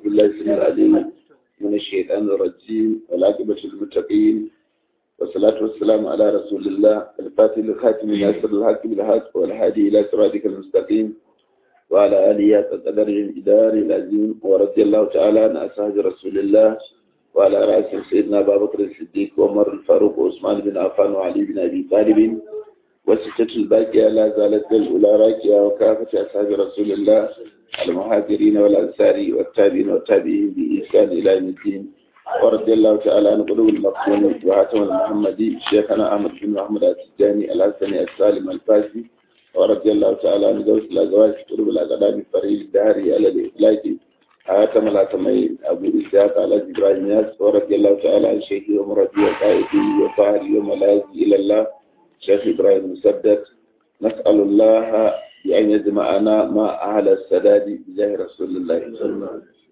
بالله السميع العليم من الشيطان الرجيم والعاقبة للمتقين والصلاة والسلام على رسول الله الفاتح الخاتم ناصر الحق بالحق والهادي إلى صراطك المستقيم وعلى آله قدر الإدار العظيم ورضي الله تعالى عن أصحاب رسول الله وعلى رأسهم سيدنا أبا بكر الصديق وعمر الفاروق وعثمان بن عفان وعلي بن أبي طالب والستة الباقية لا زالت الأولى راكية وكافة أصحاب رسول الله المهاجرين والأنصار والتابعين والتابعين بإحسان إلى يوم الدين ورضي الله تعالى عن قلوب المقصود وهاتم المحمدي شيخنا أحمد بن محمد التجاني الحسني السالم الفاسي ورضي الله تعالى عن زوج الأزواج قلوب الأقدام فريد الدهري على الإفلاك هاتم الأتمين أبو إسحاق على إبراهيم ياس ورضي الله تعالى عن شيخي ومربي وقائدي وطاهري وملاذي إلى الله شيخ إبراهيم مسدد نسأل الله بأن يجمعنا مع أهل السداد بجاه رسول الله صلى الله عليه وسلم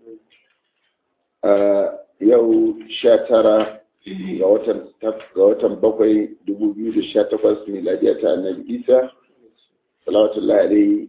yau sha tara ga watan bakwai dubu biyu da sha takwas miladiya ta annabi isa salawatullahi alaihi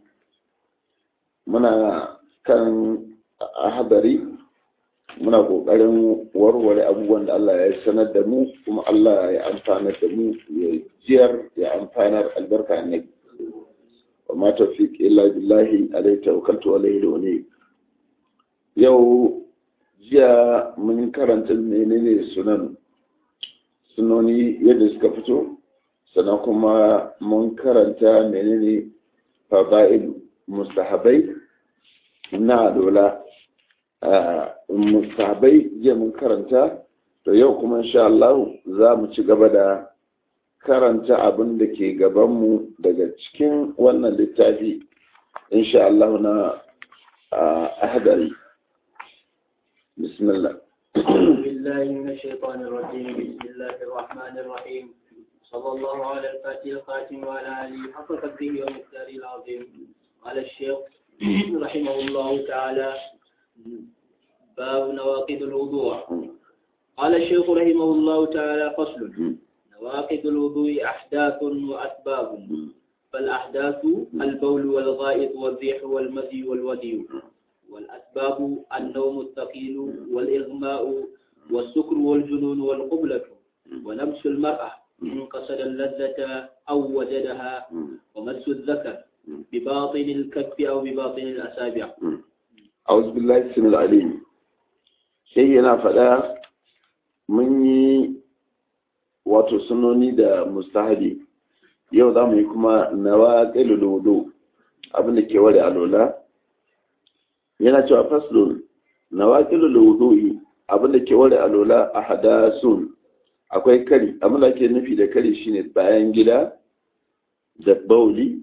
muna kan hadari muna kokarin warware abubuwan da Allah ya sanar da mu kuma Allah ya amfana da mu ya jiyar ya amfanar albarka annabi wa ma tawfiq illa billahi alayhi tawakkaltu wa alayhi wani yau jiya mun karanta menene sunan sunoni yadda suka fito sannan kuma mun karanta menene fada'il mustahabai na dola mustahabai jiya mun karanta to yau kuma insha Allah za mu ci gaba da karanta abin da ke gabanmu daga cikin wannan littafi insha Allah na ahadari بسم الله أعوذ بالله من الشيطان الرجيم بسم الله الرحمن الرحيم صلى الله على الفاتح الخاتم وعلى آله حق قدره ومقداره العظيم قال الشيخ رحمه الله تعالى باب نواقض الوضوء قال الشيخ رحمه الله تعالى فصل نواقض الوضوء أحداث وأسباب فالأحداث البول والغائط والريح والمذي والودي والأسباب النوم الثقيل والإغماء والسكر والجنون والقبلة ونفس المرأة إن قصد اللذة أو وجدها ومس الذكر بباطن الكف أو بباطن الأسابع أعوذ بالله السميع العليم شيء yana faɗa mun yi wato sunoni da mustahabi yau za mu yi kuma nawa ƙilu abin da ke ware alola yana cewa faslun na waƙilul wudu'i abinda ke ware alola a hadasun akwai kari abinda ke nufi da kari shine bayan gida da bauli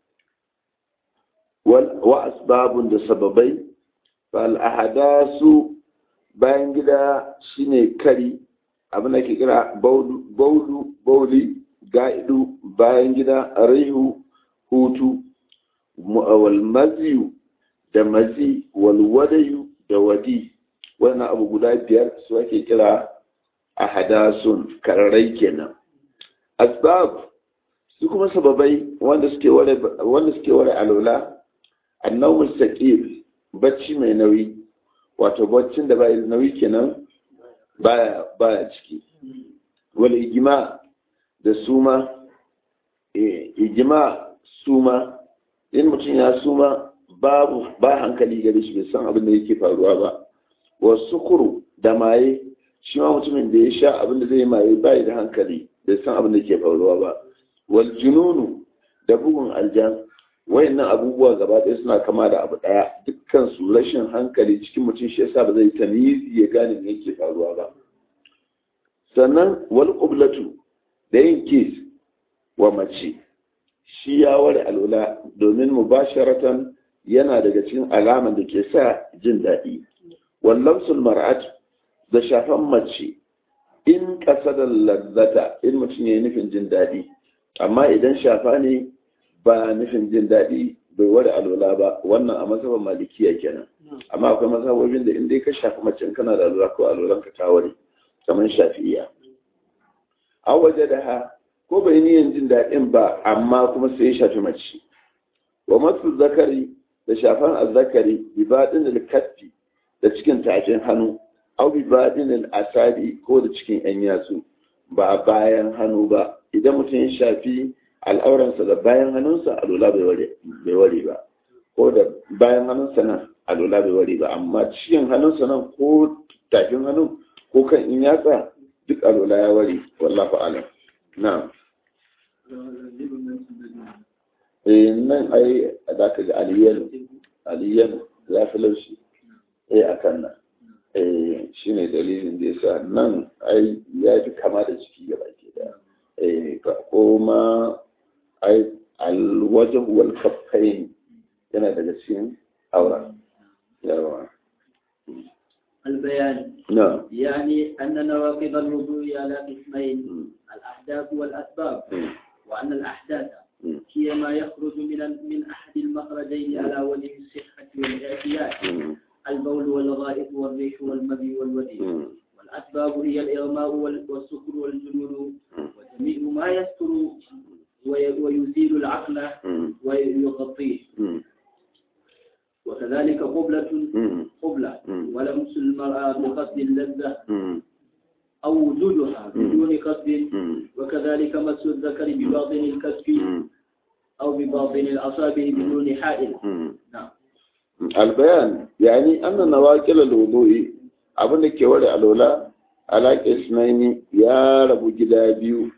wa asbabun da sababai fal ahadasu bayan gida shine kari abinda ke kira baulu bauli ga'idu bayan gida rihu hutu wal maziyu da mazi walwadayu da wadi wannan abu guda biyar su ake kira a hadasun kararai kenan asbab su kuma sababai wanda suke ware wanda suke ware alola annawul saqil bacci mai nauyi wato baccin da bai nauyi kenan baya baya ciki wal ijma da suma eh ijma suma in mutum ya suma babu ba hankali gare shi bai san abin da yake faruwa ba wasu kuru da maye shi ma mutumin da ya sha abin da zai maye bai da hankali bai san abin da yake faruwa ba wal jununu da bugun aljan wayannan abubuwa gaba ɗaya suna kama da abu ɗaya dukkan su rashin hankali cikin mutum shi yasa ba zai tamizi ya gane me yake faruwa ba sannan wal qiblatu da yin kis wa mace shi ya ware alwala domin mubasharatan yana daga cikin alaman da ke sa jin daɗi wallamsul mar'at da shafan mace in da lazzata in mutum ya yi nufin jin daɗi amma idan shafa ne ba nufin jin daɗi bai ware alwala ba wannan a mazhaban malikiya kenan amma akwai mazhabobin da in dai ka shafi mace in kana da alwala ko alwalan ka ta ware kamar shafi'iya a waje da ha ko bai niyan jin daɗin ba amma kuma sai ya shafi mace wa masu zakari da shafan azzakari bi baɗin da kaffi da cikin tafin hannu au bi badinil asabi ko da cikin yan yatsu ba bayan hannu ba idan mutum ya shafi al'auransa da bayan hannunsa alola bai ware ba ko da bayan hannunsa nan alola bai ware ba amma cikin hannunsa nan ko tafin hannu ko kan in yatsa duk alola ya ware wallahu alam na eh nan ai da ka ga aliyan aliyan ya fi laushi eh akan nan eh shine dalilin da yasa nan ai ya fi kama da ciki gaba ke da eh ko ma ai alwajh wal kaffain yana daga cikin aura yawa البيان نعم يعني أن نواقض الوضوء على قسمين الأحداث والأسباب وأن الأحداث هي ما يخرج من من أحد المخرجين على وجه الصحة والاعتياد البول والغائط والريح والمذي والودي والأسباب هي الإغماء والسكر والجنون وجميع ما يستر ويزيل العقل ويغطيه وكذلك قبلة قبلة ولمس المرأة بقصد اللذة أو وجودها بدون قصد وكذلك مس الذكر بباطن الكسب أو بباطن الأصابع بدون حائل نعم البيان يعني أن نواقل الوضوء abin da ke ware alola alaƙa isnaini ya rabu gida biyu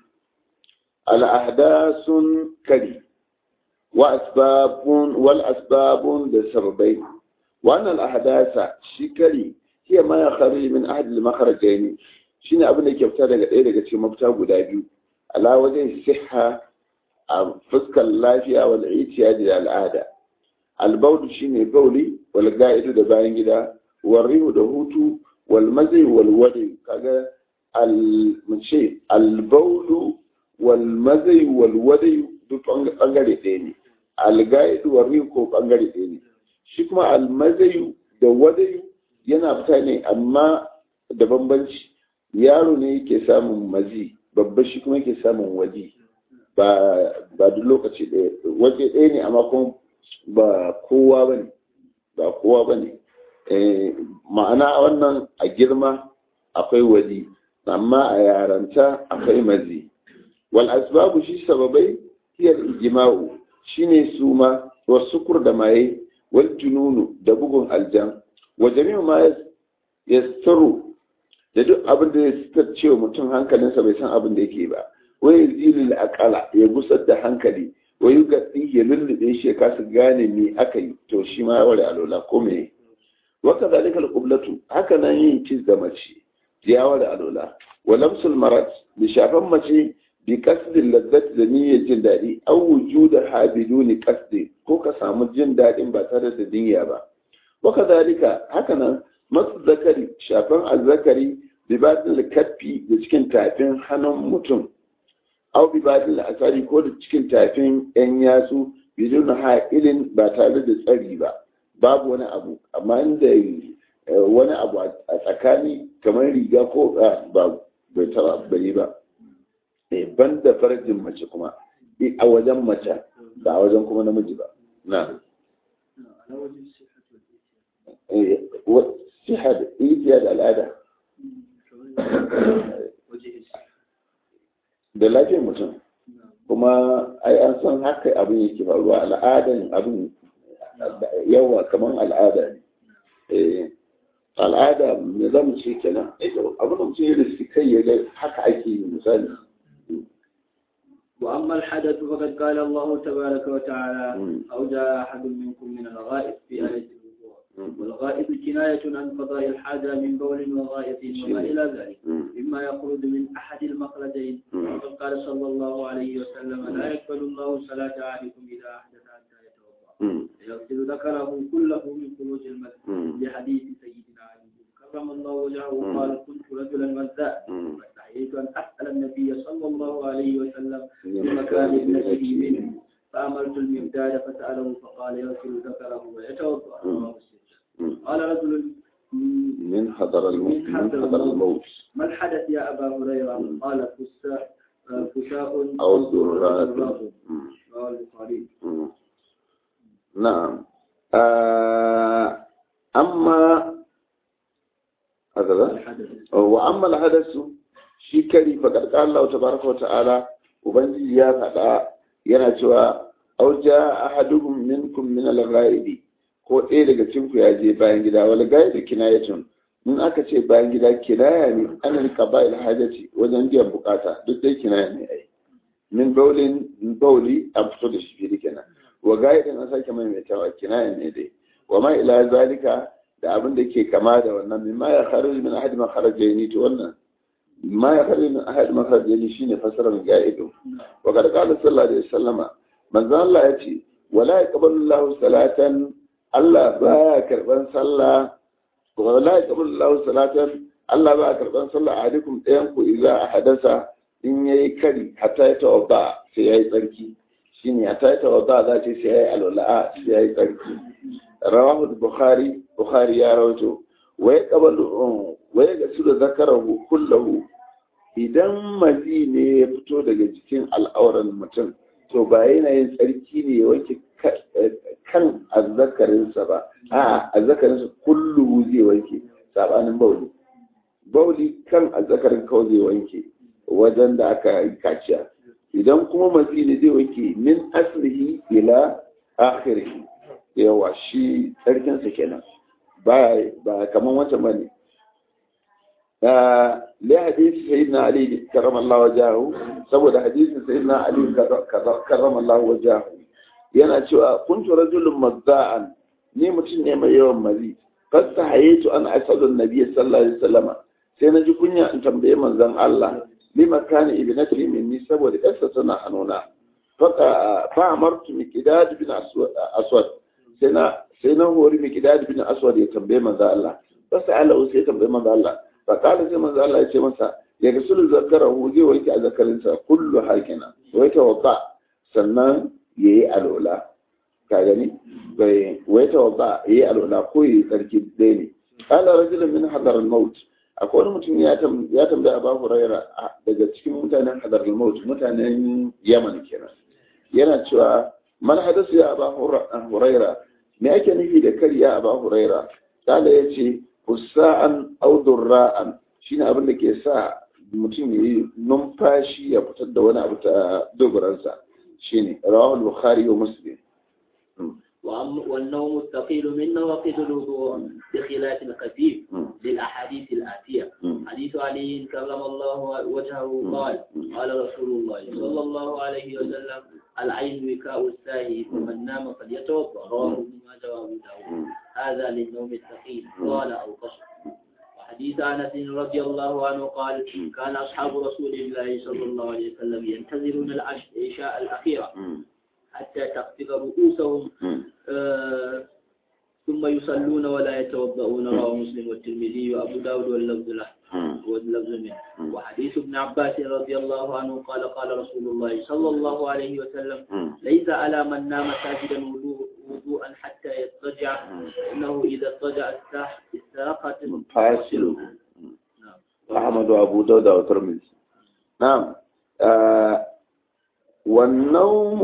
al'ahdasun kari wa asbabun wal asbabun da sababai wannan al'ahdasa shi kari hiya ma ya khari min ahad al makharajain shine abin da ke fita daga ɗaya daga cikin mafita guda biyu ala wajen siha a fuskar lafiya wal itiyadi da al'ada albaudu shine bauli wal ga'idu da bayan gida warrihu da hutu wal mazai wal wadi kaga al mace al baulu wal mazai wal wadi duk bangare ɗaya ne al ga'idu warrihu ko bangare ɗaya ne shi kuma al mazai da wadi yana fita ne amma da bambanci yaro ne yake samun mazi babba shi kuma yake samun waji ba ba duk lokaci ɗaya waje ɗaya ne amma kuma ba kowa ba ne ba kowa ba ne ma'ana wannan a girma akwai wadi amma a yaranta akwai mazi wal asbabu shi sababai hiyar ijma'u shine suma wa sukur da maye wal jununu da bugun aljan wa jami'u ma yastaru da duk abin da ya sitar cewa mutum hankalinsa bai san abin da yake ba wai zilil akala ya gusar da hankali wai yi gaɗi ya lullube shi ya kasa gane me aka yi to shi ma ware alola ko me waka zalika alqublatu haka nan yin kiss da mace ya ware alola wa lamsul marat bi shafan mace bi qasdin lazzat da niyyar jin daɗi aw wujuda ha biduni qasdi ko ka samu jin daɗin ba tare da niyya ba waka zalika haka nan masu zakari shafan azzakari bi badin kaffi da cikin tafin hannun mutum au bi badin asari ko da cikin tafin yan yatsu bidun ha'ilin ba tare da tsari ba babu wani abu amma inda wani abu a tsakani kamar riga ko ba bai taba bai ba ban da farjin mace kuma a wajen mace ba a wajen kuma namiji ba na siha da ijiya da al'ada da lafiyar mutum kuma ai an san haka abin yake faruwa al'adan abin yawa kamar al'ada ne al'ada me za mu ce kenan abin da mutum ya riski kai ya ga haka ake yi misali وأما الحدث فقد قال الله تبارك وتعالى أو جاء أحد منكم من الغائب في آية الوضوء والغائب كناية عن قضاء الحاجة من بول وغائط وما إلى ذلك مما يخرج من أحد المخرجين وقد قال صلى الله عليه وسلم لا يقبل الله صلاة أحدكم إذا أحدث حتى يتوضأ يغسل ذكره كله من خروج المسجد لحديث سيدنا علي كرم الله وجهه وقال كنت رجلا مزاء فاستحييت أن أسأل النبي صلى الله عليه وسلم بمكان ابنته منه فأمرت المقداد فسأله فقال يغسل ذكره ويتوضأ رواه مسلم قال رجل من حضر الموت من حضر الموت ما الحدث يا أبا هريرة قال فساء فشاء أو ذرات رواه البخاري نعم آه أما haka za wa amma alhadasu shi kari fa karka Allah tabaraka wa ta'ala ubangiji ya faɗa yana cewa aw jaa ahaduhum minkum min al-ghaibi ko ɗaya daga cikin ku ya je bayan gida wal gaibi kinayatun in aka ce bayan gida kinaya ne an qaba'il hajati wajen biyan bukata duk dai kinaya ne ai min baulin bauli an fito da shi fili kenan wa gaidin an sake maimaitawa kinaya ne dai wa ma ila zalika da abin da ke kama da wannan mimma ya kharuj min ahad ma kharajaini to wannan ma ya kharuj min ahad ma kharajaini shine fasarar gaidu wa kad qala sallallahu alaihi wasallama manzo Allah ya ce wala yaqbalu Allahu salatan Allah baya karban sallah wala yaqbalu Allahu salatan Allah baya karban sallah ahadikum ɗayan ku idza hadasa in yayi kari hatta ya tawadda sai yayi tsarki shine hatta ya tawadda za ce sai yayi alwala sai yayi tsarki rawahu bukhari bukhari ya rawaito wa yaqbalu wa yaghsilu zakarahu kullahu idan mazi ne ya fito daga jikin al'auran mutum to ba yana yin tsarki ne ya wanke kan azzakarinsa ba a azzakarinsa kullu zai wanke sabanin bauli bauli kan azzakarin kawai zai wanke wajen da aka yi kaciya idan kuma mazi ne zai wanke min aslihi ila akhirihi yawa shi tsarkinsa kenan ba ba kaman wancan bane li hadisi sayyidina ali karramallahu wajahu saboda hadisin sayyidina ali karramallahu wajahu yana cewa kuntu rajulun mazza'an ni mutum ne mai yawan mazi fasta hayatu an asadun nabiyyi sallallahu alaihi wasallam sai na ji kunya in tambaye manzon Allah lima kana ibnati minni saboda yarsa tana hannuna fa amartu miqdad bin aswad sai na sai na hori miqdad bin aswad ya tambaye manzon Allah fasa ala sai ya tambaye manzon Allah fa kala sai manzon Allah ya ce masa ya rasulu zakarahu zai wanke a zakarinsa kullu hakina wai tawaffa sannan ya yi alola ka gani bai wai tawabba ya yi alola ko ya yi tsarki ɗaya ne kala rajulun min hadar maut akwai wani mutum ya tambaya abu huraira daga cikin mutanen hadar maut mutanen yaman kenan yana cewa man hadasu ya abu huraira me ake nufi da kariya abu huraira kala ya ce fusa'an audurra'an shine abin da ke sa mutum ya yi numfashi ya fitar da wani abu ta dogoransa شيني رواه البخاري ومسلم والنوم الثقيل من نواقض الوضوء بخلاف الخفيف للأحاديث الآتية حديث علي كرم الله وجهه قال قال رسول الله صلى الله عليه وسلم العين وكاء الساهي فمن نام فليتوضا رواه ابن ماجه وابو داود هذا للنوم الثقيل قال او قصر حديث انس رضي الله عنه قال كان اصحاب رسول الله صلى الله عليه وسلم ينتظرون العشاء الاخيره حتى تخفض رؤوسهم آه ثم يصلون ولا يتوضؤون رواه مسلم والترمذي وابو داود واللفظ له واللفظ منه وحديث ابن عباس رضي الله عنه قال قال رسول الله صلى الله عليه وسلم ليس على من نام ساجدا وضوءا حتى يضطجع انه اذا اضطجع استراقت فاصله أحمد وأبو داود والترمذي نعم آه والنوم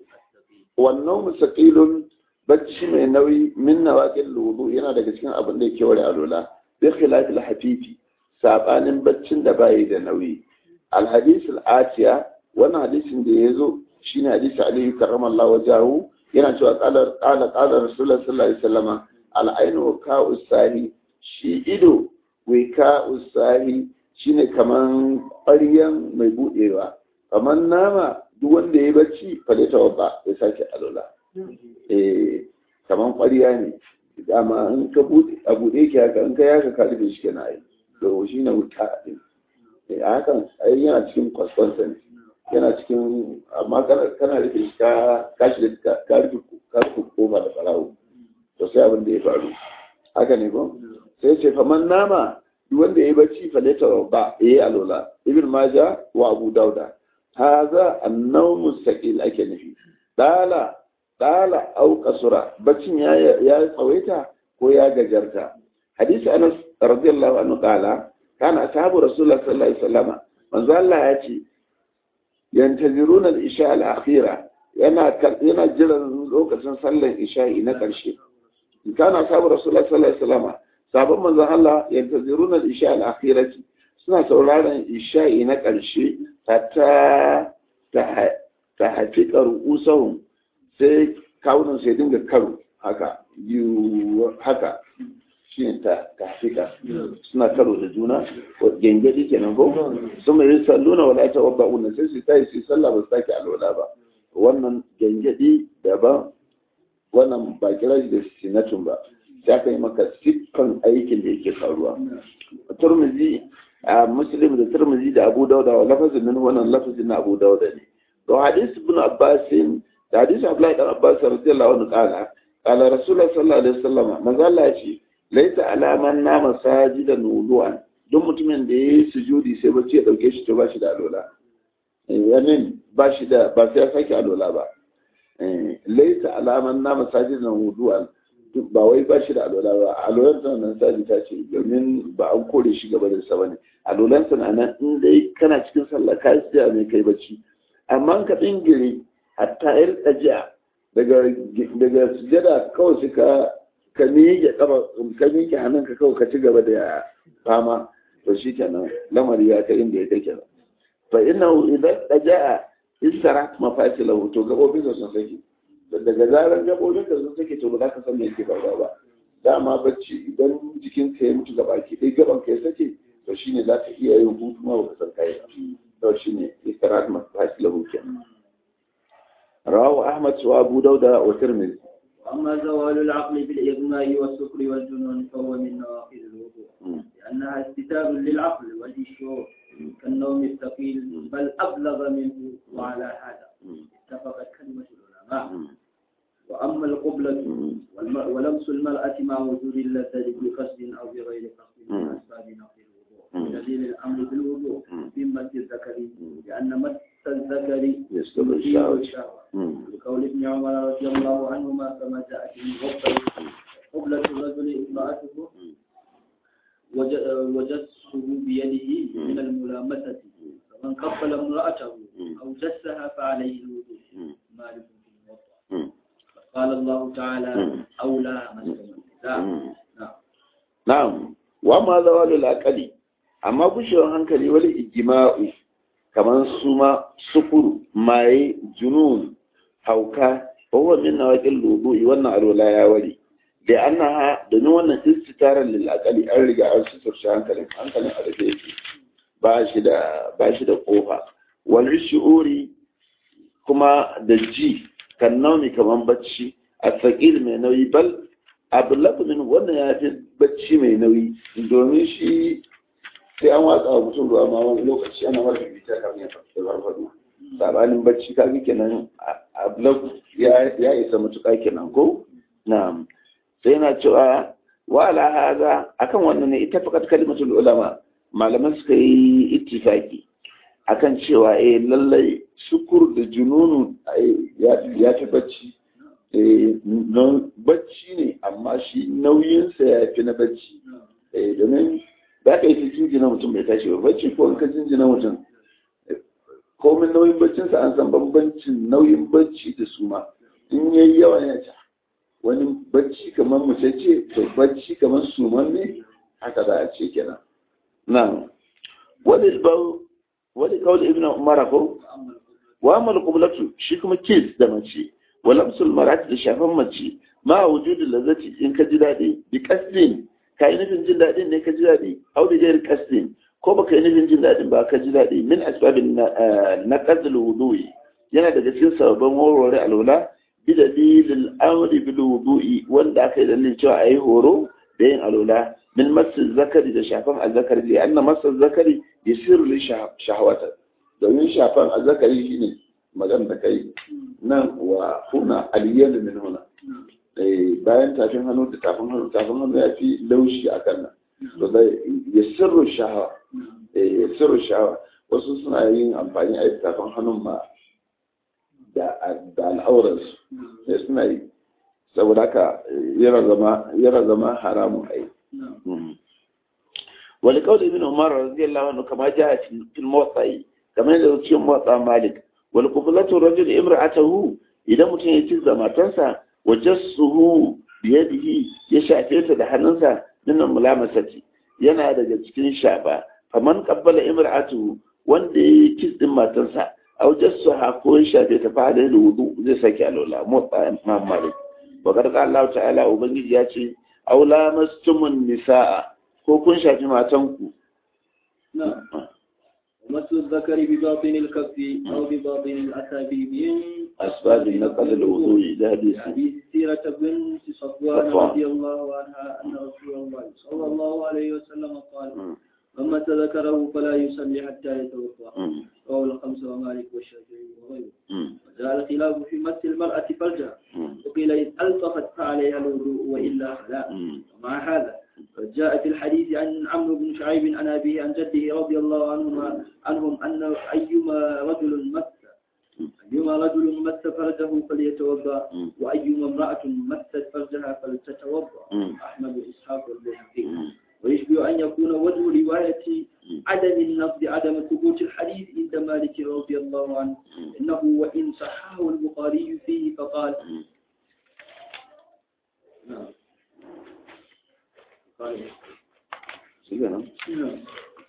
والنوم ثقيل bacci mai nauyi min nawaqil wudu yana daga cikin abin da yake ware alula bi khilafil hafifi sabanin baccin da bai da nauyi al hadith al atiya wannan hadisin da yazo shine hadisi ali karramallahu wajahu yana cewa qala qala qala rasulullah sallallahu alaihi wasallam al ainu ka usahi shi ido wika usahi shine kaman ƙwaryan mai budewa kamar nama duk wanda ya bacci fale tawabba ya sake alula eh kaman ƙwariya ne dama in ka bude a bude ki haka in ka yaka ka rufe shi kenan ai to shi ne wuta din eh hakan ai yana cikin kwasfansa ne yana cikin amma kana kana rufe shi ka ka shi ka rufe ka rufe koma da farawo to sai abin da ya faru haka ne ko sai ce faman nama duk wanda ya bacci faleta ba yayi alola ibn maja wa abu dauda haza annawm mustaqil ake nufi dala dala au kasura baccin ya ya tsawaita ko ya gajarta hadisi anas radiyallahu anhu qala kana ashabu rasulullah sallallahu alaihi wasallam manzo Allah ya ce yantaziruna al-isha al-akhira yana yana jiran lokacin sallar isha'i na karshe kana ashabu rasulullah sallallahu alaihi wasallam sabon manzon Allah yantaziruna al-isha al-akhirati suna sauraron isha'i na ƙarshe hatta ta hafi ƙar'usahun sai kawunan sai dinga karo haka yiwu haka shi ne ta hafika suna karo da juna gengedi kenan ko sun mai salluna wala ta wabba una sai su tayi su sallah ba su take alwala ba wannan gengedi daban wannan ba kira shi da sinatun ba sai aka yi maka siffan aikin da yake faruwa turmizi a muslim da turmizi da abu dauda wa lafazin min wannan lafazin na abu dauda ne to hadis ibn abbas da hadis abdullahi dan abbas radiyallahu anhu qala qala rasulullah sallallahu alaihi wasallam manzo Allah ya ce laita alaman na masajidan wudu'an duk mutumin da yayi sujudi sai bacci ya dauke shi to ba shi da alola yanin ba shi da ba sai ya sake alola ba laita alaman na masajidan wudu'an ba wai ba shi da alola ba alolan sa nan sabi ta ce domin ba an kore shi gaba da sa bane alolan sa nan in dai kana cikin sallah ka yi ne kai bacci amma ka dingire hatta yar tsajiya daga daga sujada kawai suka ka miƙe ƙafa ka miƙe hannunka kawai ka ci gaba da fama to shi kenan lamari ya kai inda ya kai kenan fa inna idan daja'a istara mafasilahu to gabobin da sun sake daga zaran gabobin da sun sake to ba za ka san me yake faruwa ba dama bacci idan jikin ka ya mutu gaba ki dai gaban ka ya sake to shine za ka iya yin hutu ma ba san kai to shine istara mafasilahu kenan rawahu ahmad wa abu dauda wa tirmidhi أما زوال العقل بالإغماء والسكر والجنون فهو من نواقض الوضوء لأنها استتاب للعقل والشعور كالنوم الثقيل بل أبلغ منه وعلى هذا اتفقت كلمة العلماء وأما القبلة ولمس المرأة مع وجود اللذة بقصد أو بغير قصد من أسباب نقض الوضوء دليل الأمر بالوضوء في مد الذكر لأن مد الذكر يستبر يثير الشهوة الشهوة لقول ابن عمر رضي الله عنهما كما جاء في المغفل قبلة الرجل امرأته وج- وجسه بيده من الملامسة فمن قبل امرأته أو جسها فعليه الوضوء مالك في الموضع قال الله تعالى أولى مسلم النساء نعم na'am wa ma zawalul aqali amma gushewar hankali wani ijma'u kamar suma sukuru maye junun hauka huwa min nawaqil wudu'i wannan alwala ya wari da annaha domin wannan istitaran lil aqali an riga an suturce hankalin hankalin a rufe yake ba shi da ba shi da kofa wal shu'uri kuma da ji kan nauni kaman bacci a tsakil mai nauyi bal abu min wannan ya fi bacci mai nauyi domin shi sai an watsa wa mutum ruwa ma wani lokaci ana mara bibita kamar ya farfaɗo sabanin bacci ka kenan abu ya isa matuƙa kenan ko na'am sai yana cewa wa ala haza akan wannan ne ita fakat kalimatul ulama malaman suka yi ittifaki akan cewa eh lallai sukur da jununu ya fi bacci don bacci ne amma shi nauyinsa ya fi na bacci domin za ka yi ta jinjina mutum bai tashi ba bacci ko in ka jinjina mutum komin nauyin baccinsa an san bambancin nauyin bacci da suma in ya yi yawa ya ca wani bacci kamar mace ce to bacci kamar suman ne haka za a ce kenan nan wani bau wani kawai ibn umar ko wa amal qiblatu shi kuma kiss da mace wa lamsul marati da shafan mace ma wujudu lazati in ka ji dadi bi qasdin ka yi nufin jin dadin ne ka ji dadi au da gairi qasdin ko baka yi nufin jin dadin ba ka ji dadi min asbabin na qadl wudu'i yana daga cikin sababan warware alwala bi dalilil amri bil wudu'i wanda aka yi dalilin cewa ayi horo da yin alwala min masu zakari da shafan azzakari da anna masu zakari yasiru li shahawata domin shafan azzakari shine magana da kai nan wa huna aliyan min huna bayan tafin hannu da tafin hannu tafin hannu ya fi laushi a kan nan to da ya sirru shahawa ya sirru shahawa wasu suna yin amfani a tafin hannun ma da al'auransu sai suna yi saboda haka yana zama haramun ai wani kawai ibn umar radiyallahu anhu kama ja fil motsayi kamar yadda cikin motsa malik wal quflatu rajul imra'atahu idan mutum ya ci matarsa wa jassuhu biyadihi ya shafe ta da hannunsa minan mulamasati yana daga cikin shafa faman qabbala imra'atu wanda yayi kiss din matarsa aw jassaha ko ya shafe ta fa da wudu zai sake alwala motsa imam malik wa qad qala Allah ta'ala ubangiji ya ce aw lamastumun nisaa ko kun shafi matanku نعم ومس الذكر بباطن الكف أو بباطن الأسابيع من أسباب نقل الوضوء ده حديث حديث سيرة بنت صفوان صفوان. رضي الله عنها أن رسول الله صلى الله عليه وسلم قال مم. من مس ذكره فلا يصلي حتى يتوضأ مم. رواه الخمسة ومالك والشافعي وغيره مم. وجاء الخلاف في مس المرأة فرجها مم. وقيل إن ألطفت فعليها الوضوء وإلا فلا مم. ومع هذا قد جاء في الحديث عن عمرو بن شعيب عن أبيه عن جده رضي الله عنهما عنهم أن أيما رجل مس أيما رجل مس فرجه فليتوضأ مم. وأيما امرأة مست فرجها فلتتوضأ مم. أحمد وإسحاق والبيهقي مم. ويشبه أن يكون وجه رواية عدم النقد عدم ثبوت الحديث عند مالك رضي الله عنه إنه وإن صححه البخاري فيه فقال مم. نعم قال shi kenan. نعم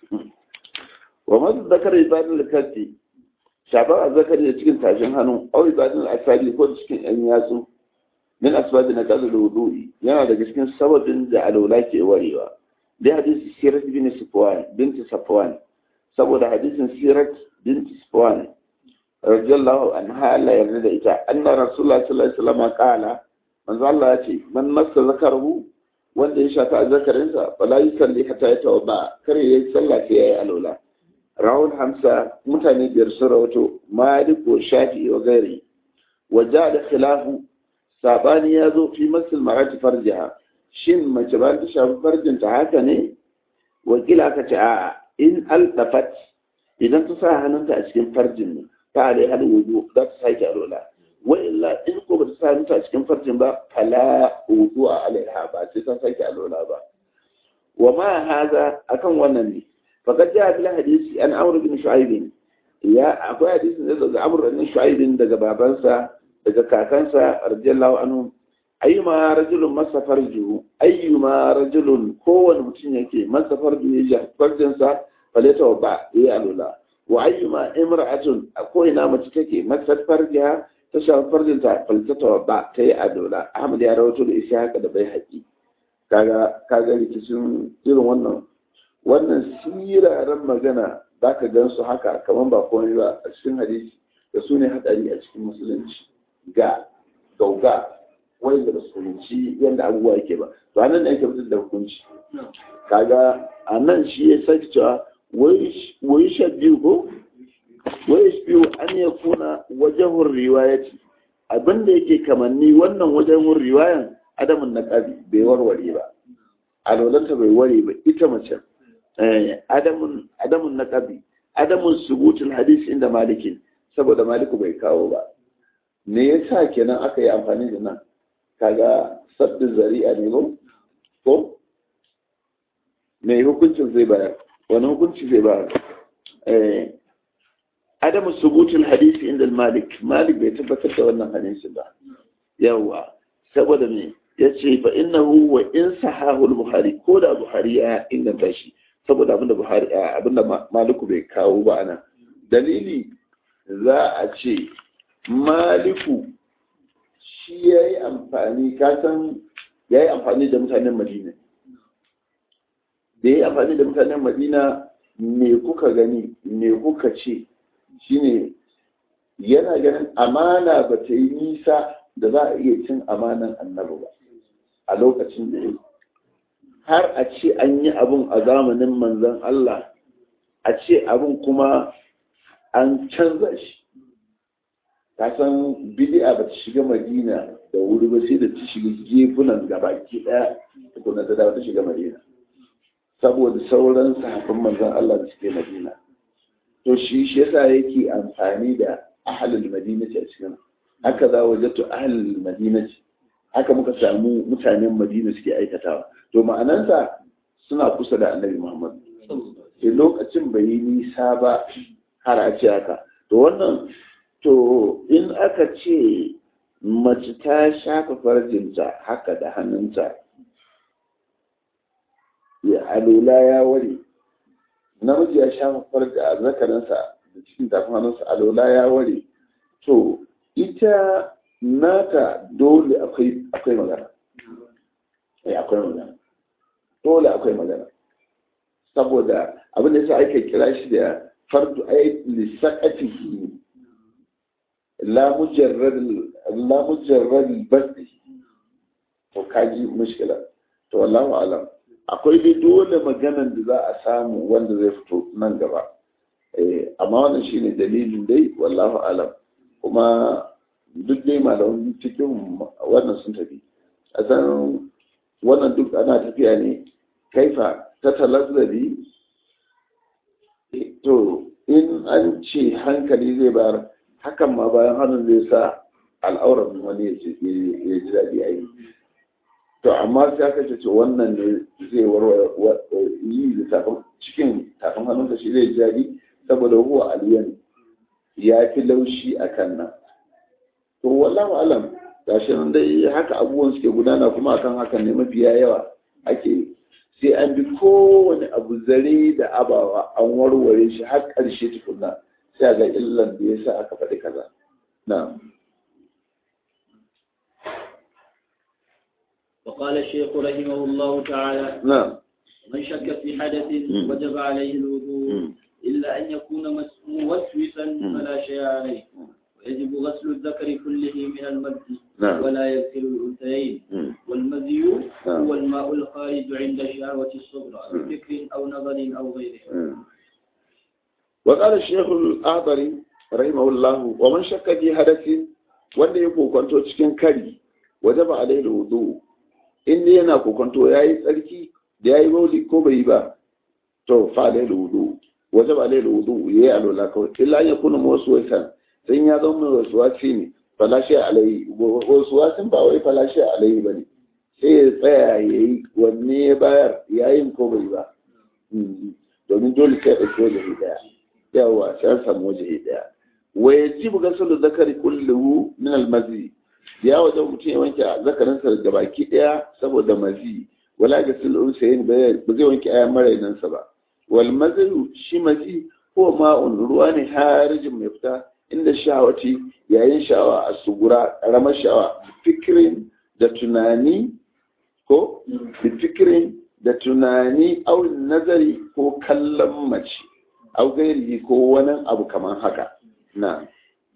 wa masu zakar ibadin littafi shafar a zakar da cikin tashin hannu au ibadin asali ko cikin yan yatsu min asbabi na kazu da wudu'i yana daga cikin sababin da alaula ke warewa dai hadisi sirat bin safwan binti safwan saboda hadisin sirat binti safwan radiyallahu anha Allah yarda da ita anna rasulullah sallallahu alaihi wasallam qala manzo Allah ya ce man massa zakaru wanda ya shafi azzakarinsa fala yusalli hatta yatawadda kare yayi sallah sai yayi alwala rawul hamsa mutane biyar sun rawato malik wa shafi'i wa gairi wa da khilafu sabani ya zo fi masul marati farjiha shin mace ba ta shafi farjinta haka ne wakila aka ce a'a in altafat idan ta sa hannunta a cikin farjin ne ta alai hal wudu za ta sake alwala wa illa in ko ba ta sa hannunta a cikin farjin ba fala wudu a alaiha ba sai ta sake alwala ba wa ma haza akan wannan ne فقد جاء في الحديث عن عمرو بن شعيب يا أخو حديث daga عمرو بن شعيب daga babansa daga kakansa radiyallahu anhu ayyuma rajulun masa farjuhu ayyuma rajulun kowane mutum yake masa farju ya farjinsa faleta wa ba ya alula wa ayyuma imra'atun ko ina mace take masa farjiha ta shafi farjinta faleta wa ba ta yi alula ahmad ya rawato da isa haka da bai haƙi kaga kaga rikicin irin wannan wannan siraran magana za ka gan su haka kamar ba komai ba a cikin hadisi da su ne hadari a cikin musulunci ga gauga wanda ba su fahimci yadda abubuwa yake ba to a nan ne ake fitar da hukunci kaga a nan shi ya sake cewa wai sha biyu ko wai biyu an ya kuna wajen riwayati abinda yake kamanni wannan wajen riwayan adamun na ƙabi bai warware ba alwalanta bai ware ba ita mace adamun na ƙabi adamun subutul hadis inda malikin saboda maliku bai kawo ba me yasa kenan aka yi amfani da nan kaga sabbin zari'a ne ko ko me hukuncin zai bayar wani hukunci zai bayar adamun subutul hadis inda malik malik bai tabbatar da wannan hadisi ba yawa saboda me ya ce fa innahu wa in sahahu al-bukhari ko da buhari ya inganta shi saboda abinda buhari abinda maliku bai kawo ba ana dalili za a ce maliku shi ya yi amfani kasan ya yi amfani da mutanen madina da ya yi amfani da mutanen madina me kuka gani me kuka ce shine yana ganin amana ba ta yi nisa da za a iya cin amanan annabi ba a lokacin da ya har a ce an yi abun a zamanin manzan Allah a ce abun kuma an canza shi ta san bidi'a ba ta shiga madina da wuri ba sai da ta shiga gefunan gabaki daya tukuna ta dawo ta shiga madina saboda sauran sahabban manzan Allah da suke madina to shi shi yasa yake amfani da ahalul madina a cikin haka za wajattu ahalul madina haka muka samu mutanen madina suke aikatawa to ma'anansa suna kusa da annabi muhammad sai lokacin bai yi nisa ba har a ce haka to wannan to in aka ce mace ta shafa farjinta haka da hannunta alola ya ware namiji ya sha farda zakarinsa da cikin tafin hannunsa alola ya ware to ita nata dole akwai akwai magana eh akwai magana dole akwai magana saboda abin da yasa ake kira shi da fardu ay lisaqatihi la mujarrad la mujarrad basdi to kaji mushkila to wallahu alam akwai dai dole maganan da za a samu wanda zai fito nan gaba eh amma wannan shine dalilin dai wallahu alam kuma duk dai malamin cikin wannan sun tafi a san wannan duk ana tafiya ne kaifa ta talazzabi to in an ce hankali zai bayar hakan ma bayan hannun zai sa al'auran wani ya ji daɗi a yi to amma sai aka ce wannan ne zai warware yi da tafin cikin tafin hannunka shi zai ji daɗi saboda huwa aliyan ya fi laushi a kan nan to wallahu alam gashi nan dai haka abubuwan suke gudana kuma akan hakan ne mafiya yawa ake sai an bi kowane abu zare da abawa an warware shi har ƙarshe tukunna sai ga illan da ya sa aka faɗi kaza na وقال الشيخ رحمه الله تعالى نعم من شك في حدث مم. وجب عليه الوضوء مم. إلا أن يكون مس- موسوسا فلا شيء عليه ويجب غسل الذكر كله من المذي نعم. ولا يغسل الأنثيين مم. والمذي نعم. هو الماء الخارج عند الشهوة الصغرى مم. بفكر أو نظر أو غيره مم. وقال الشيخ الأعضري رحمه الله ومن شك في حدث wanda ya kokonto cikin kari waje ba alaihi wudu in dai yana kokonto yayi tsarki da yayi bauli ko bai yi ba to fa alaihi wudu waje ba alaihi wudu yayi alola kawai illa ya kuna wasu waisan sai ya zama mai wasu wasi ne falashi alaihi wasu wasin ba wai falashi alaihi bane sai ya tsaya yayi wanne ya bayar yayin ko bai ba Mm. domin dole sai ɗauki wajahi ɗaya yawa sai an samu wajahi ɗaya wa yajibu ghaslu zakari kulluhu min al-mazi ya wajen mutum ya wanke zakarinsa da baki ɗaya saboda mazi wala ghaslu unsayin ba zai wanke ayan marainansa ba wal mazi shi mazi ko ma'un ruwa ne harijin mai fita inda sha'awati yayin sha'awa a sugura ƙaramar sha'awa fikirin da tunani ko da fikirin da tunani au nazari ko kallon mace au gairi ko wani abu kamar haka na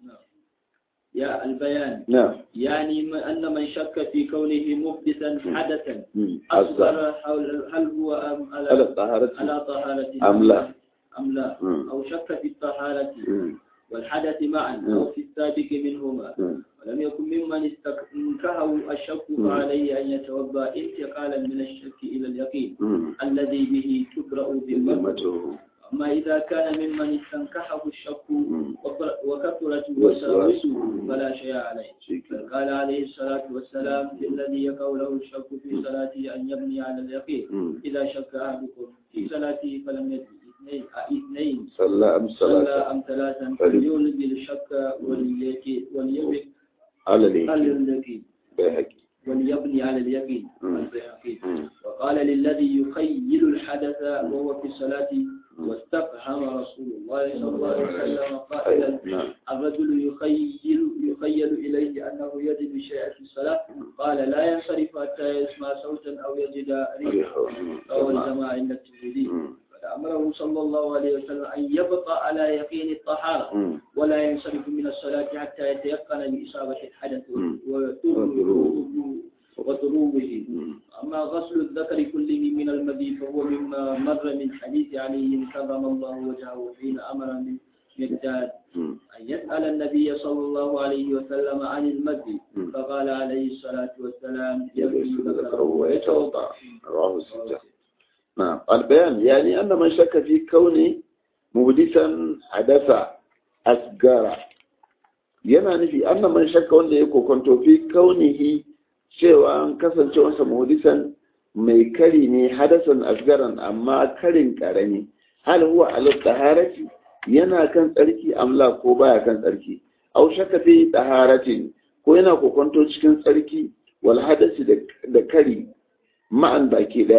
يا البيان na يعني ما- أن من شك في كونه محدثا حدثا mm, azza أصغر حول هل هو أم ala على taharati على طهارة أم لا؟ أم لا Mm. أو شك في الطهارة mm, والحدث معا Mm. أو في السابق منهما mm, ولم يكن ممن استنكهه الشك Mm. فعليه أن يتوضأ انتقالا من الشك إلى اليقين mm. الذي به تبرأ ذمته Zimmatuhu. أما إذا كان ممن استنكحه الشك Mm. وكثرت وساوسه وسواسه. فلا شيء عليه Shi بل ke- قال عليه الصلاة والسلام للذي يقع له الشك في صلاته أن يبني على اليقين mm. إذا شك أحدكم في صلاته فلم يدري اثنين اثنين Salla am صلى salata أم ثلاثا فلم- فليولد الشك وليكي وليبني ala على ne اليقين bai haƙi. وليبني على اليقين مم. البيهقي Mm, وقال للذي يخيل الحدث وهو في الصلاة واستفهم رسول الله صلى الله عليه وسلم قائلا نعم. الرجل يخيل يخيل إليه أنه يجد شيئا في الصلاة قال لا ينصرف حتى يسمع صوتا أو يجد ريحا Mm, روى jama'a. الجماعة عند الترمذي Mm, فأمره صلى الله عليه وسلم أن يبقى على يقين الطهارة mm, ولا ينصرف من الصلاة حتى يتيقن بإصابة الحدث مم. وطروه وطروه mm. أما غسل الذكر كله من المذي فهو مما مر من حديث علي كرم الله وجهه حين أمر من مقداد Mm, أن يسأل النبي صلى الله عليه وسلم عن المذي مم. فقال عليه الصلاة والسلام يغسل يغسل ذكره ذكره ويتوضأ ويتوضأ رواه الستة نعم البيان يعني أن من شك في كون مهدثا حدث أسجارا yana nufi annan man shakka wanda ya kokonto fi kaunihi cewa an kasance wasa muhdisan mai kari ne hadasan asgaran amma karin karami hal huwa ala taharati yana kan tsarki amla ko baya kan tsarki aw shakka fi taharatin ko yana kokonto cikin tsarki wal hadasi da kari ma'an baki daya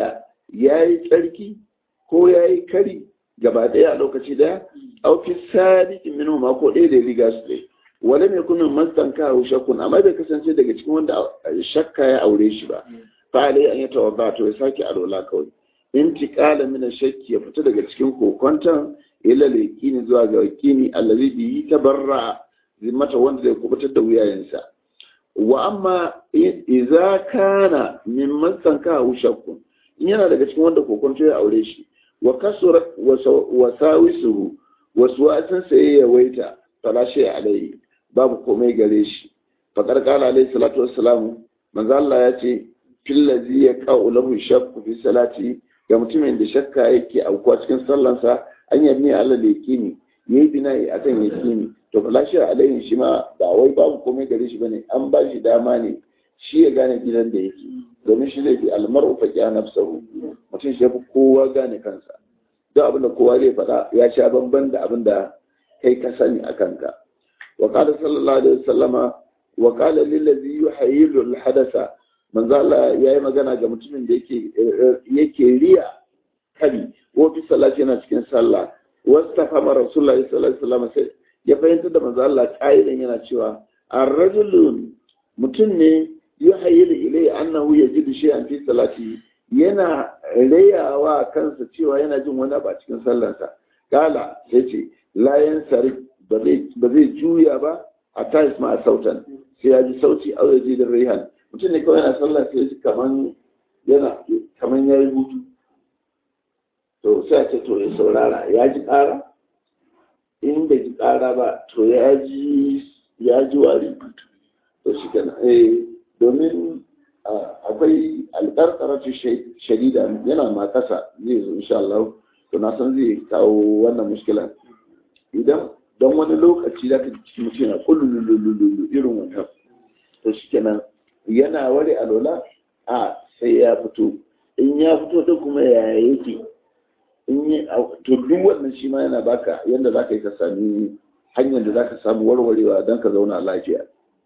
ya yi tsarki ko ya yi kari gaba ɗaya a lokaci ɗaya auki sadiqin minhu ma ko ɗaya da riga su ɗaya wala mai kunun mastan kawo shakkun amma bai kasance daga cikin wanda shakka ya aure shi ba fa alai an yi tawadda to ya sake alola kawai intiqala min shakki ya fita daga cikin kokonton ila yaqini zuwa ga yaqini allazi bi tabarra zimmata wanda zai kubutar da wuyayensa wa amma idza kana min mastan kawo shakkun in yana daga cikin wanda kokonto ya aure shi wa kasura wa sawisuhu wasu wasan sai ya waita falashe alai babu komai gare shi faƙar ƙala alaihi salatu wassalam manzo Allah ya ce fillazi ya qa'u lahu shakku fi salati ga mutumin da shakka yake aukuwa cikin sallansa an yabni Allah da yakini yayi bina'i akan yakini to falashe alaihi shi ma ba wai babu komai gare shi bane an ba shi dama ne shi ya gane gidan da yake domin shi zai fi almar'u fa ya nafsahu mutum shi yafi kowa gane kansa duk abin da kowa zai faɗa ya sha bamban da abin da kai ka sani a kanka wa qala sallallahu alaihi wasallama wa qala lil ladhi yuhayyilu al hadatha manzo Allah yayi magana ga mutumin da yake yake riya kari ko fi salati yana cikin sallah wastafa ma rasulullahi sallallahu alaihi wasallama sai ya fahimta da manzo Allah kaidan yana cewa ar-rajulun mutum ne yuhayyilu ilayhi annahu yajidu shay'an fi salati yana rayawa kansa cewa yana jin wani abu a cikin sallarsa kala sai ce layan sari ba zai juya ba a tayis ma a sautan sai ya ji sauti a waje da rihan mutum ne kawai yana sallah sai ji kaman yana kaman ya yi hutu to sai a ce to ya saurara ya ji ƙara in bai ji ƙara ba to ya ji ya ji wari to shi kenan eh domin akwai alƙarƙaratu shadida yana ma kasa zai zo insha Allah to na san zai kawo wannan mushkila idan don wani lokaci da ka ci mutum yana kullulululu irin wannan to shikenan yana ware alola a sai ya fito in ya fito da kuma ya yake in yi to duk wannan shi ma yana baka yadda zaka yi ka sami hanyar da zaka samu warwarewa don ka zauna lafiya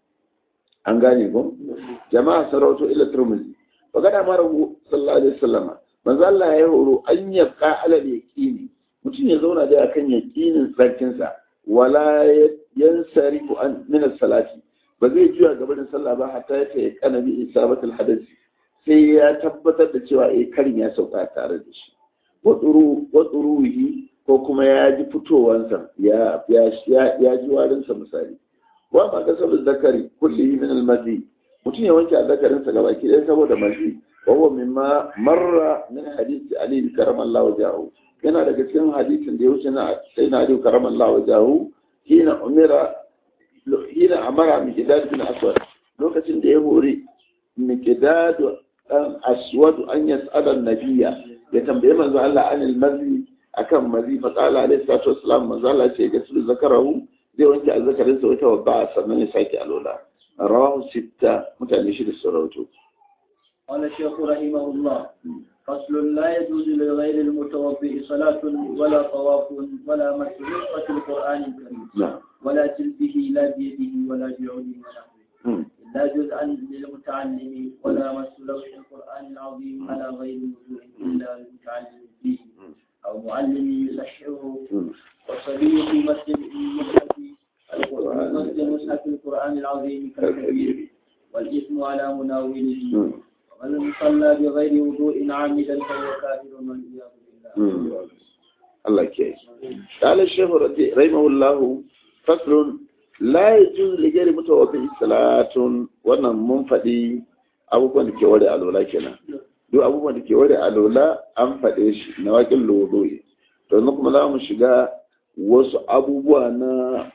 an gane ko jama'a sarauto ila turmuzi wa gada mara sallallahu alaihi wasallam manzo Allah ya horo an yabqa ala yaqini mutum ya zauna da akan yaqinin sarkin sa wala yansarifu an min salati ba zai juya gaba da sallah ba hatta ya kai kana bi isabatul hadath sai ya tabbatar da cewa eh karin ya sauka tare da shi wa tsuru wa tsuruhi ko kuma ya ji fitowansa ya ya ya ji warinsa misali wa ma kasar zakari kulli min al-mazi mutum ya wanke azzakarinsa gaba ki ɗaya saboda mazi wa huwa mimma marra min hadisi ali bin karamallahu wajahu yana daga cikin hadisin da ya wuce na sai na ali karamallahu wajahu hina umira hina amara miqdad bin aswad lokacin da ya hori miqdad dan aswad an yas'ala an-nabiyya ya tambaye manzo Allah anil mazi akan mazi fa qala alayhi salatu wassalam manzo Allah ce ga su zakarahu zai wanke azzakarinsa wata babba sannan ya sake alola rawahu sitta mutane shi da sarauto قال الشيخ رحمه الله فصل لا يجوز لغير المتوضئ صلاة ولا طواف ولا مس نسخة القرآن الكريم نعم ولا تلبه لا بيده ولا بعود ونحوه لا جزءا للمتعلم ولا مس لوح القرآن العظيم على غير وجوه إلا للمتعلم فيه أو معلم يصححه والصبي في مسجد مصحف القرآن مسجد مصحف القرآن العظيم كالكبير والإثم على مناوله ومن صلى بغير وضوء عامدا فهو كافر والعياذ بالله. الله كيف قال الشيخ رحمه الله فصل لا يجوز لغير متوضئ صلاة wannan mun faɗi abubuwan da ke ware alola kenan duk abubuwan da ke ware alola an faɗe shi na waƙin lodoyi to yanzu kuma za mu shiga wasu abubuwa na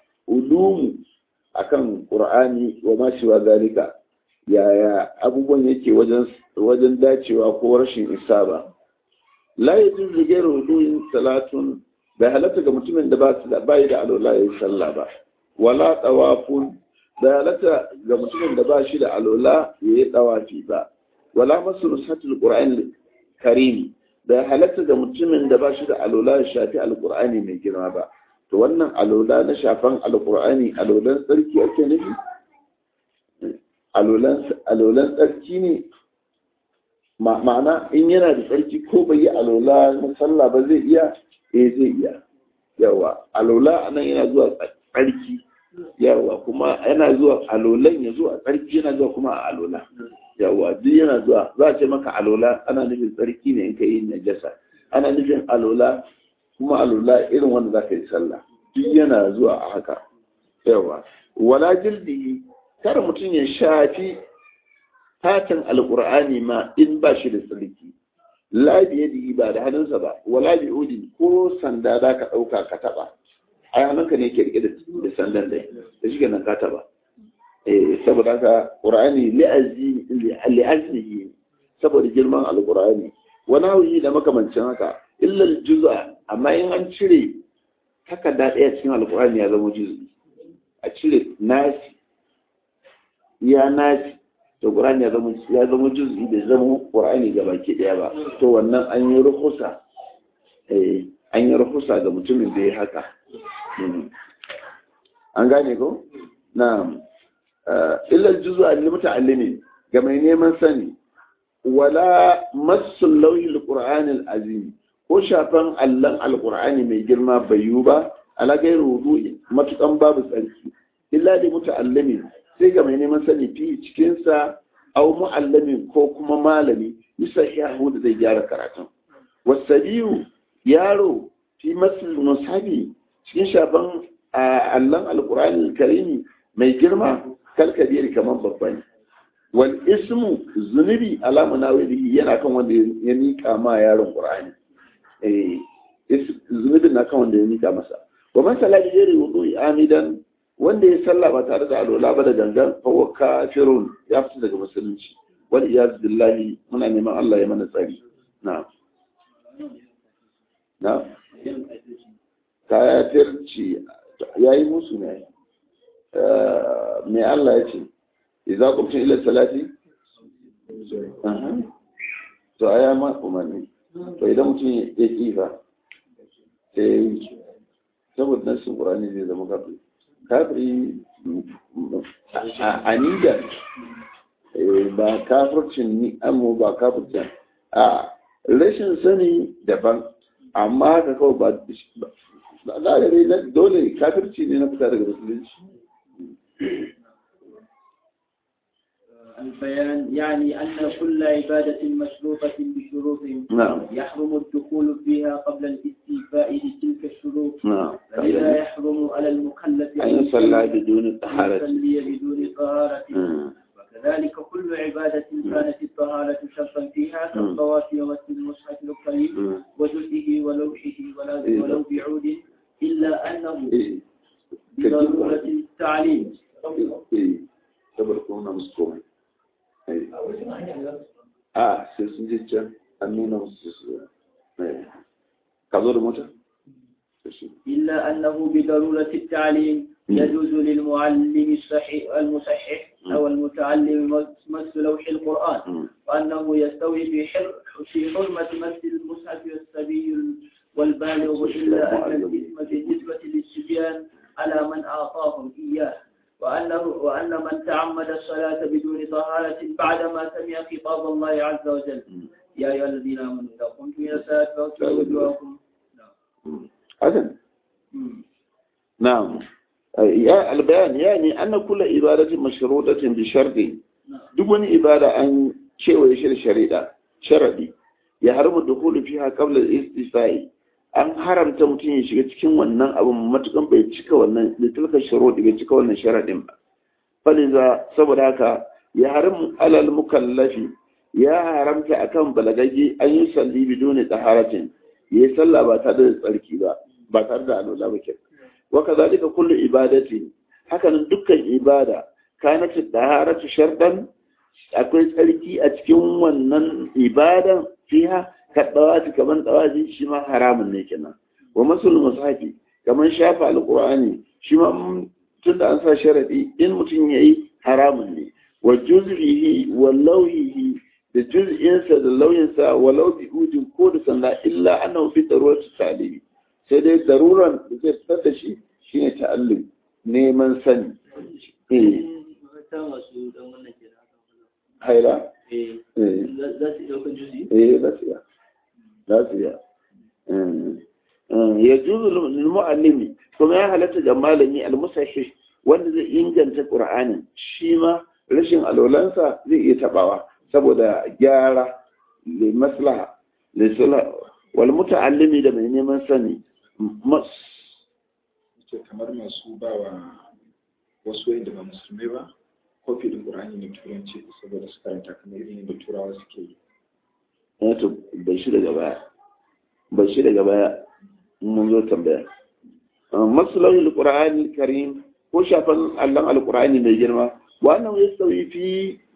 ulumu akan qur'ani wa ma shiwa zalika yaya abubuwan yake wajen wajen dacewa ko rashin isa ba la yajuz li ghayri wudu'in salatun bai halatta ga mutumin da ba su da bai da alola yayin sallah ba wala tawafun bai halatta ga mutumin da ba shi da alola yayi tawafi ba wala masu nusatul qur'an karim bai halatta ga mutumin da ba shi da alola ya shafi alqur'ani mai girma ba to wannan alola na shafan alqur'ani alolan tsarki ake nufi alolan tsarki ne ma'ana in yana da tsarki ko bai yi alola na sallah ba zai iya eh zai iya yawa alola anan yana zuwa tsarki yawa kuma yana zuwa alolan ya zuwa tsarki yana zuwa kuma a alola yawa duk yana zuwa za a ce maka alola ana nufin tsarki ne in ka yi najasa ana nufin alola kuma alola irin wanda za ka yi sallah duk yana zuwa a haka yawa wala jildihi kar mutum ya shafi fatan alqur'ani ma in ba shi da tsarki la biyadihi ba da hannunsa ba wala bi udin ko sanda za ka ɗauka ka taɓa ai hannunka ne ke rike da sandan dai da shi nan ka taɓa eh saboda haka qur'ani li'azmi li'azmihi saboda girman alqur'ani wani hauyi da makamancin haka illa juz'a amma in an cire takarda ɗaya cikin alqur'ani ya zama juz'i a cire nasi ya nasi to Qur'ani ya zama ya zama juz'i da zama Qur'ani ga baki daya ba to wannan an yi ruhusa eh an yi ruhusa ga mutumin da ya haka an gane ko na'am illa juz'u lil muta'allimin ga mai neman sani wala massul lawhil qur'anil azim ko shafan allan alqur'ani mai girma bai yiwu ba ala gairu wudu'i matukan babu tsarki illa da muta'allimin sai ga mai neman sani fi cikinsa au mu'allamin ko kuma malami bisa yahu da zai gyara karatun wasabiyu yaro fi masul musabi cikin shafan allon alkurani karimi mai girma kalkabiri kamar babba ne wal ismu zunubi alamu nawilihi yana kan wanda ya nika ma yaron qur'ani eh zunubin na kan wanda ya nika masa wa man sala bi ghairi wudu'i amidan wanda ya salla ba tare da alola ba da gangan fa wa kafirun ya fita daga musulunci wal iyaz billahi muna neman Allah ya mana tsari na na kafirci yayi musu ne me Allah ya ce idza qumtum ila salati to aya ma umarni to idan mutum ya kifa sai saboda nasin qur'ani zai zama kafiri kafiri a nida ba kafircin ni amma ba kafircin a rashin sani daban amma ka kawai ba za a gare dole kafirci ne na fita daga musulunci البيان يعني أن كل عبادة مشروطة بشروط نعم يحرم الدخول فيها قبل الاستيفاء لتلك الشروط نعم فإذا يحرم على المكلف أن يصلى بدون طهارة يصلي بدون طهارة مم. وكذلك كل عبادة كانت الطهارة شرطا فيها كالطواف ومس المصحف الكريم مم. وجزئه ولوحه ولا- إيه. ولو بعود إلا أنه إيه. بضرورة التعليم إيه. saboda kuma na musu komai Eh. a sai sun je can an nuna musu su Eh. ka zo da mota To shi. إلا أنه بضرورة التعليم مم. يجوز للمعلم الصحيح المصحح أو المتعلم مس لوح القرآن مم. وأنه يستوي في حر في حرمة مس المصحف والسبي والبالغ إلا أن الإثم بالنسبة للصبيان على من أعطاهم إياه وأنه وأن من تعمد الصلاة بدون طهارة بعدما سمع خطاب الله عز وجل يا أيها الذين آمنوا إذا قمتم إلى الصلاة فاغسلوا وجوهكم حسن مم. نعم يا البيان يعني أن كل عبادة مشروطة بشرط نعم. duk wani ibada an kewaye shi da shari'a sharadi ya haramu dukulu fiha qabla al-istifai an haramta mutum ya shiga cikin wannan abin matukan bai cika wannan da tilka shurudi bai cika wannan sharadin ba faliza saboda haka ya haramu alal mukallafi ya haramta akan balagagge an yi salli biduni taharatin ya yi sallah ba tare da tsarki ba ba tare da alola ba ke wa kazalika kullu ibadati hakanan dukkan ibada kanat taharatu shartan akwai tsarki a cikin wannan ibadan fiha ka dawati kaman dawati shi ma haramun ne kenan wa masul musafi kaman shafa alqur'ani shi ma tunda an sa sharadi in mutum yayi haramun ne wa juz'ihi wa lawhihi da juz'insa da lauyinsa walau bi ujin ko da sanda illa annahu fi darurati ta'limi sai dai daruran da zai fitar da shi shine ta'allum neman sani eh ta masu dan wannan ke da haka haila eh eh za su ɗauka juzi eh za su iya za su iya ya juzu lil mu'allimi kuma ya halatta ga malami al-musahih wanda zai inganta qur'anin shi ma rashin alwalansa zai iya tabawa saboda gyara li maslaha li sulh wal muta'allimi da mai neman sani mas ce kamar masu ba wa wasu wanda ba musulmai ba kofi din qur'ani ne turanci saboda su karanta kamar irin da turawa suke yi ya to bai shi daga baya bai shi daga baya mun zo tambaya maslahul qur'ani karim ko shafan allon alqur'ani mai girma wannan ya sauyi fi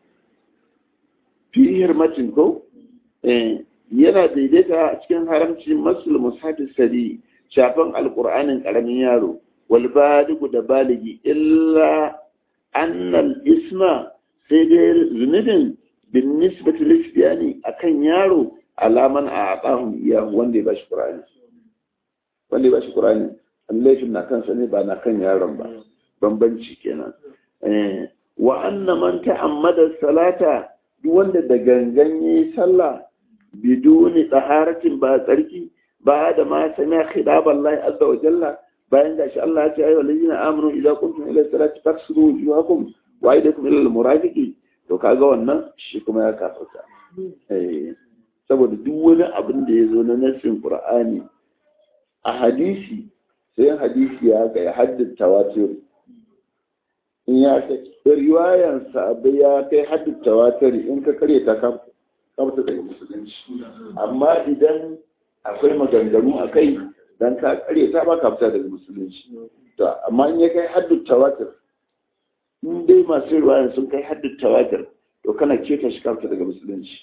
fi hirmatin ko eh yana daidaita a cikin haramci masul mushafi sadi shafan alqur'anin karamin yaro wal baligu da baligi illa annal isma sai dai zunubin bin nisbati lisbiyani akan yaro alaman a aqahum iya wanda ya bashi qur'ani wanda ya bashi qur'ani laifin na kansa ne ba na kan yaron ba bambanci kenan eh wa anna man ta'ammada salata duk wanda da gangan yayi sallah biduni taharatin ba tsarki ba da ma sami khidab Allah azza wa jalla bayan gashi Allah ya ce ayyuhal ladina amanu idza kuntum ila salati faghsilu wujuhakum wa aydakum ila al-murafiqi to kaga wannan shi kuma ya kafarta eh saboda duk wani abin da ya zo na nassin qur'ani a hadisi sai hadisi ya ga ya haddin tawatir in ya kai riwayan sahabbai ya kai haddin tawatir in ka kare ta ka kamta daga musulunci amma idan akwai maganganu a kai dan ka kare ta ba ka fita daga musulunci to amma in ya kai haddin tawatir in dai masu riwayan sun kai haddin tawatir to kana keta shi ka fita daga musulunci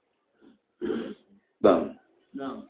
dan na'am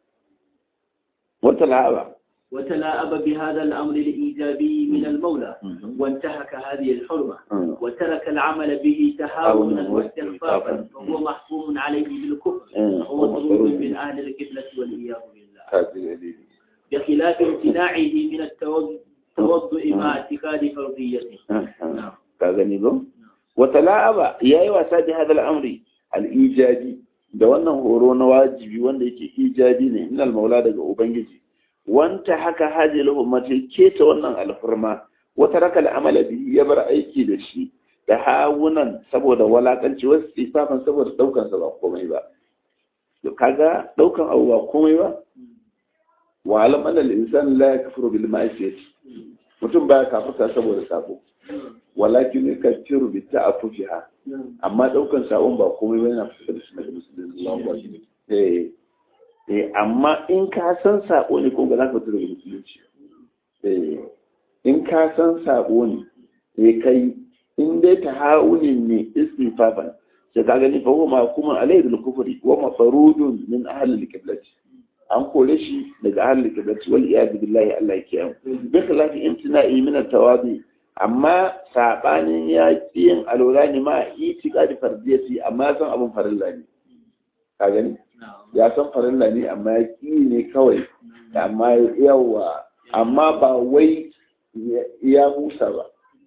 wata la'aba وتلاعب بهذا الأمر الإيجابي من المولى وانتهك هذه الحرمة وترك العمل به تهاونا واستخفافا فهو محكوم عليه بالكفر وهو مطلوب من أهل القبلة والعياذ بالله بخلاف امتناعه من التوضؤ مع اعتقاد فرضيته نعم كاغني بو وتلاعب ياي wasa da هذا الامر الايجابي da wannan horo na wajibi wanda yake ijabi ne innal maula daga ubangiji wanta haka hajji lahummatai keta wannan alfurma wata raka al'amala biyu ya bar aiki da shi da hawunan saboda walakanci wasu sifafan saboda daukan sa ba komai ba to kaga daukan abu ba komai ba wa alam anna al-insan la yakfuru bil ma'siyati mutum baya kafirta saboda sabo walakin yakfiru bi ta'affufiha amma daukan sabon ba komai ba yana fitar da shi daga musulunci eh eh amma in ka san sabo ne ko ba za ka fito daga musulunci eh in ka san sabo ne eh kai in dai ta haunin ne istifafan sai ka gani fa huwa kuma alayhi bil kufri wa mafarudun min ahli al qiblati an kore shi daga ahli al qiblati wal iyad billahi Allah ya kiyaye bi khilafi imtina'i min al tawadi amma sabanin ya yin alwala ne ma itiqadi fardiyati amma san abun farilla ne ka gani ya san farilla ne amma ya ƙi ne kawai amma yawa amma ba wai ya musa ba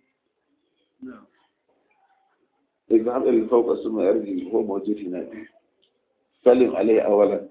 إذا هذا اللي فوق السماء يرجي هو موجود هنا سلم عليه أولا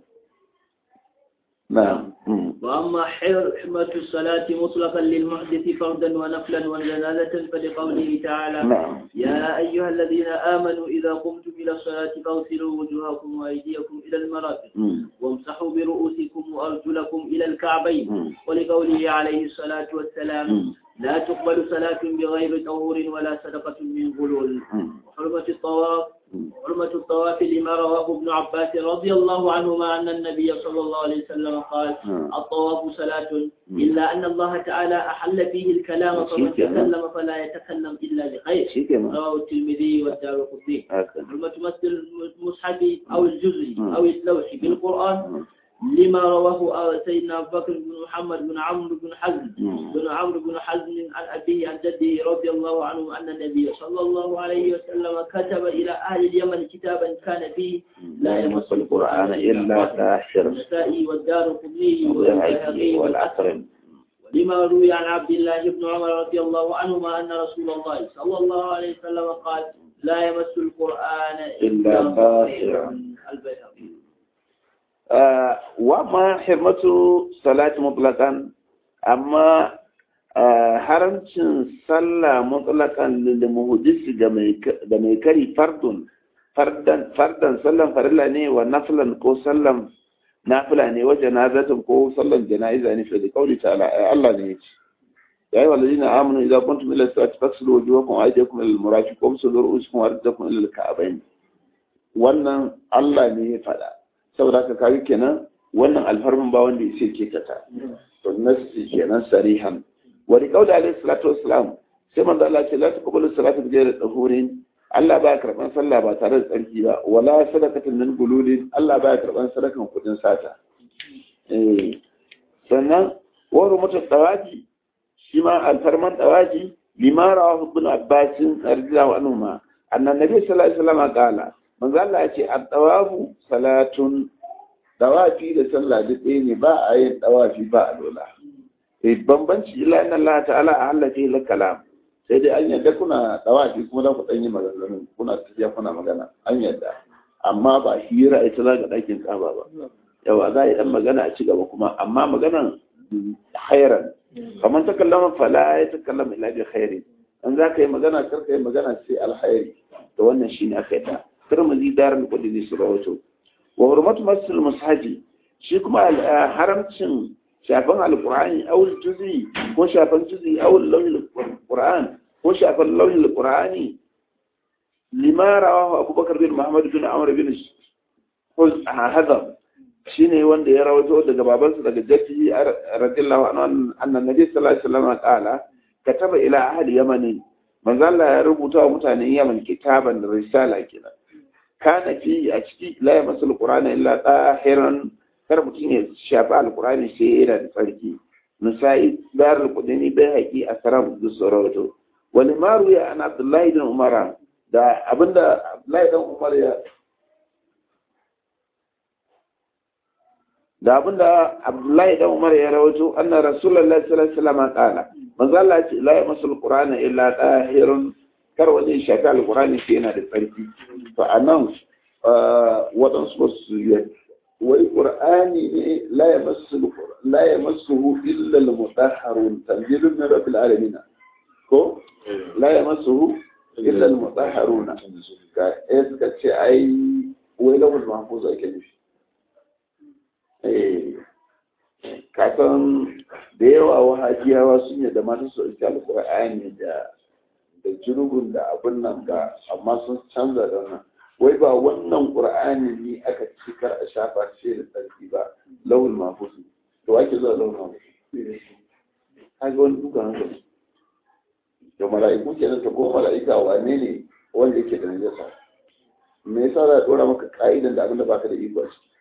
نعم وأما حرمة الصلاة مطلقا للمحدث فردا ونفلا وجنازة فلقوله تعالى نعم يا أيها الذين آمنوا إذا قمتم إلى الصلاة فاغسلوا وجوهكم وأيديكم إلى المرافق مم. وامسحوا برؤوسكم وأرجلكم إلى الكعبين مم. ولقوله عليه الصلاة والسلام مم. لا تقبل صلاة بغير طهور ولا صدقة من غلول مم. وحرمة الطواف مم. حرمة الطواف لما رواه ابن عباس رضي الله عنهما أن النبي صلى الله عليه وسلم قال مم. الطواف صلاة إلا أن الله تعالى أحل فيه الكلام فمن شيء كمان. تكلم فلا يتكلم إلا بخير شيء كمان رواه الترمذي والدار قطني هكذا حرمة مس المصحف أو الجزء مم. أو اللوح بالقرآن مم. لما رواه سيدنا أبو بكر بن محمد بن عمرو بن حزم مم. بن عمرو بن حزم عن أبيه عن جده رضي الله عنه أن النبي صلى الله عليه وسلم كتب إلى أهل اليمن كتابا كان فيه لا يمس القرآن إلا كافر النسائي والدار قطني والبيهقي والعصر لما روي عن عبد الله بن عمر رضي الله عنهما أن رسول الله صلى الله عليه وسلم قال لا يمس القرآن إلا طاهرا. البيهقي آه وما حرمة صلاة مطلقا أما آه haramcin sallah mutlakan lil muhdisi ga mai ga mai kari fardun fardan fardan sallan farilla ne wa naflan ko sallan nafila ne wa janazatun ko sallan jana'iza ne fi qauli ta'ala ai Allah ne yace ya ayyuhal ladina amanu idza kuntum ila salati faghsilu wujuhakum wa aydiyakum ila al-marafiq wamsahu ru'usakum wa arjulakum ila al-ka'bayn wannan Allah ne ya faɗa saboda haka kaga kenan wannan alfarmin ba wanda ya ke kata to nasi kenan sarihan wa li qawli alayhi salatu wassalam sai manzo Allah ce la taqbalu salatu bi ghairi tahurin Allah ba karban sallah ba tare da tsarki ba wala sadaqatin min gululin Allah ba karban sadakan kudin sata eh sannan wa rumatu tawaji shi ma alfarman tawaji lima rawahu ibn abbas radiyallahu anhu ma anna nabi sallallahu alaihi wasallam qala manzo Allah ya ce at-tawafu salatun tawafi da sallah duk ɗaya ne ba a yin tawafi ba a dola eh bambanci illa inna Allah ta'ala ahalla fi kalam sai dai an yadda kuna tawafi kuma za ku dan yi maganganu kuna tafiya kuna magana an yadda amma ba hira ita za ga ɗakin kaba ba yawa za a yi ɗan magana a ci gaba kuma amma maganan khairan kamar ta kallama fala ya ta kallama ila bi khairi an za ka yi magana kar ka yi magana sai alkhairi to wannan shine aka yi ta turmuzi darar kudi su rawato wa hurmatu masul mushaji shi kuma haramcin shafan alqur'ani aw juzi ko shafan juzi aw launin alqur'an ko shafan launin alqur'ani lima rawahu abubakar bin muhammad bin amr bin hadam shine wanda ya rawato daga babansa daga jaddi radiyallahu anhu annan nabi sallallahu alaihi wasallam qala kataba ila ahli yamani manzo Allah ya rubuta wa mutanen Yaman kitaban risala kenan kana fi a ciki la ya masul qur'ana illa tahiran kar mutum ya shafa alqur'ani sai yana da tsarki nisai dar alqudani bai haƙi a saram da soroto wani maru ya an abdullahi bin umara da abinda abdullahi dan umar ya da abinda abdullahi dan umar ya rawato anna rasulullahi sallallahu alaihi wasallam qala manzo Allah ya ce la ya masul qur'ana illa tahirun kar wani ya shafi alkurani sai yana da tsarki to a nan waɗansu ba su yi wai ƙur'ani ne la ya masu illa al-mutahharun tanzilun min rabbil alamin ko la ya masu illa al-mutahharun ka eh suka ce ai wai lawul mahfuz ake nufi eh ka san da yawa wahajiyawa sun yadda mata su ɗauki alkur'ani da da jirgin da abin nan ga amma sun canza da wannan wai ba wannan qur'ani ne aka cikar a shafa ce da tsarki ba lawul mafusu to ake zuwa lawul mafusu kaga wani duka hankali da mala'iku kenan ta ko mala'ika wane ne wanda yake da najasa me yasa za a dora maka ka'idan da abin da baka da iko a ciki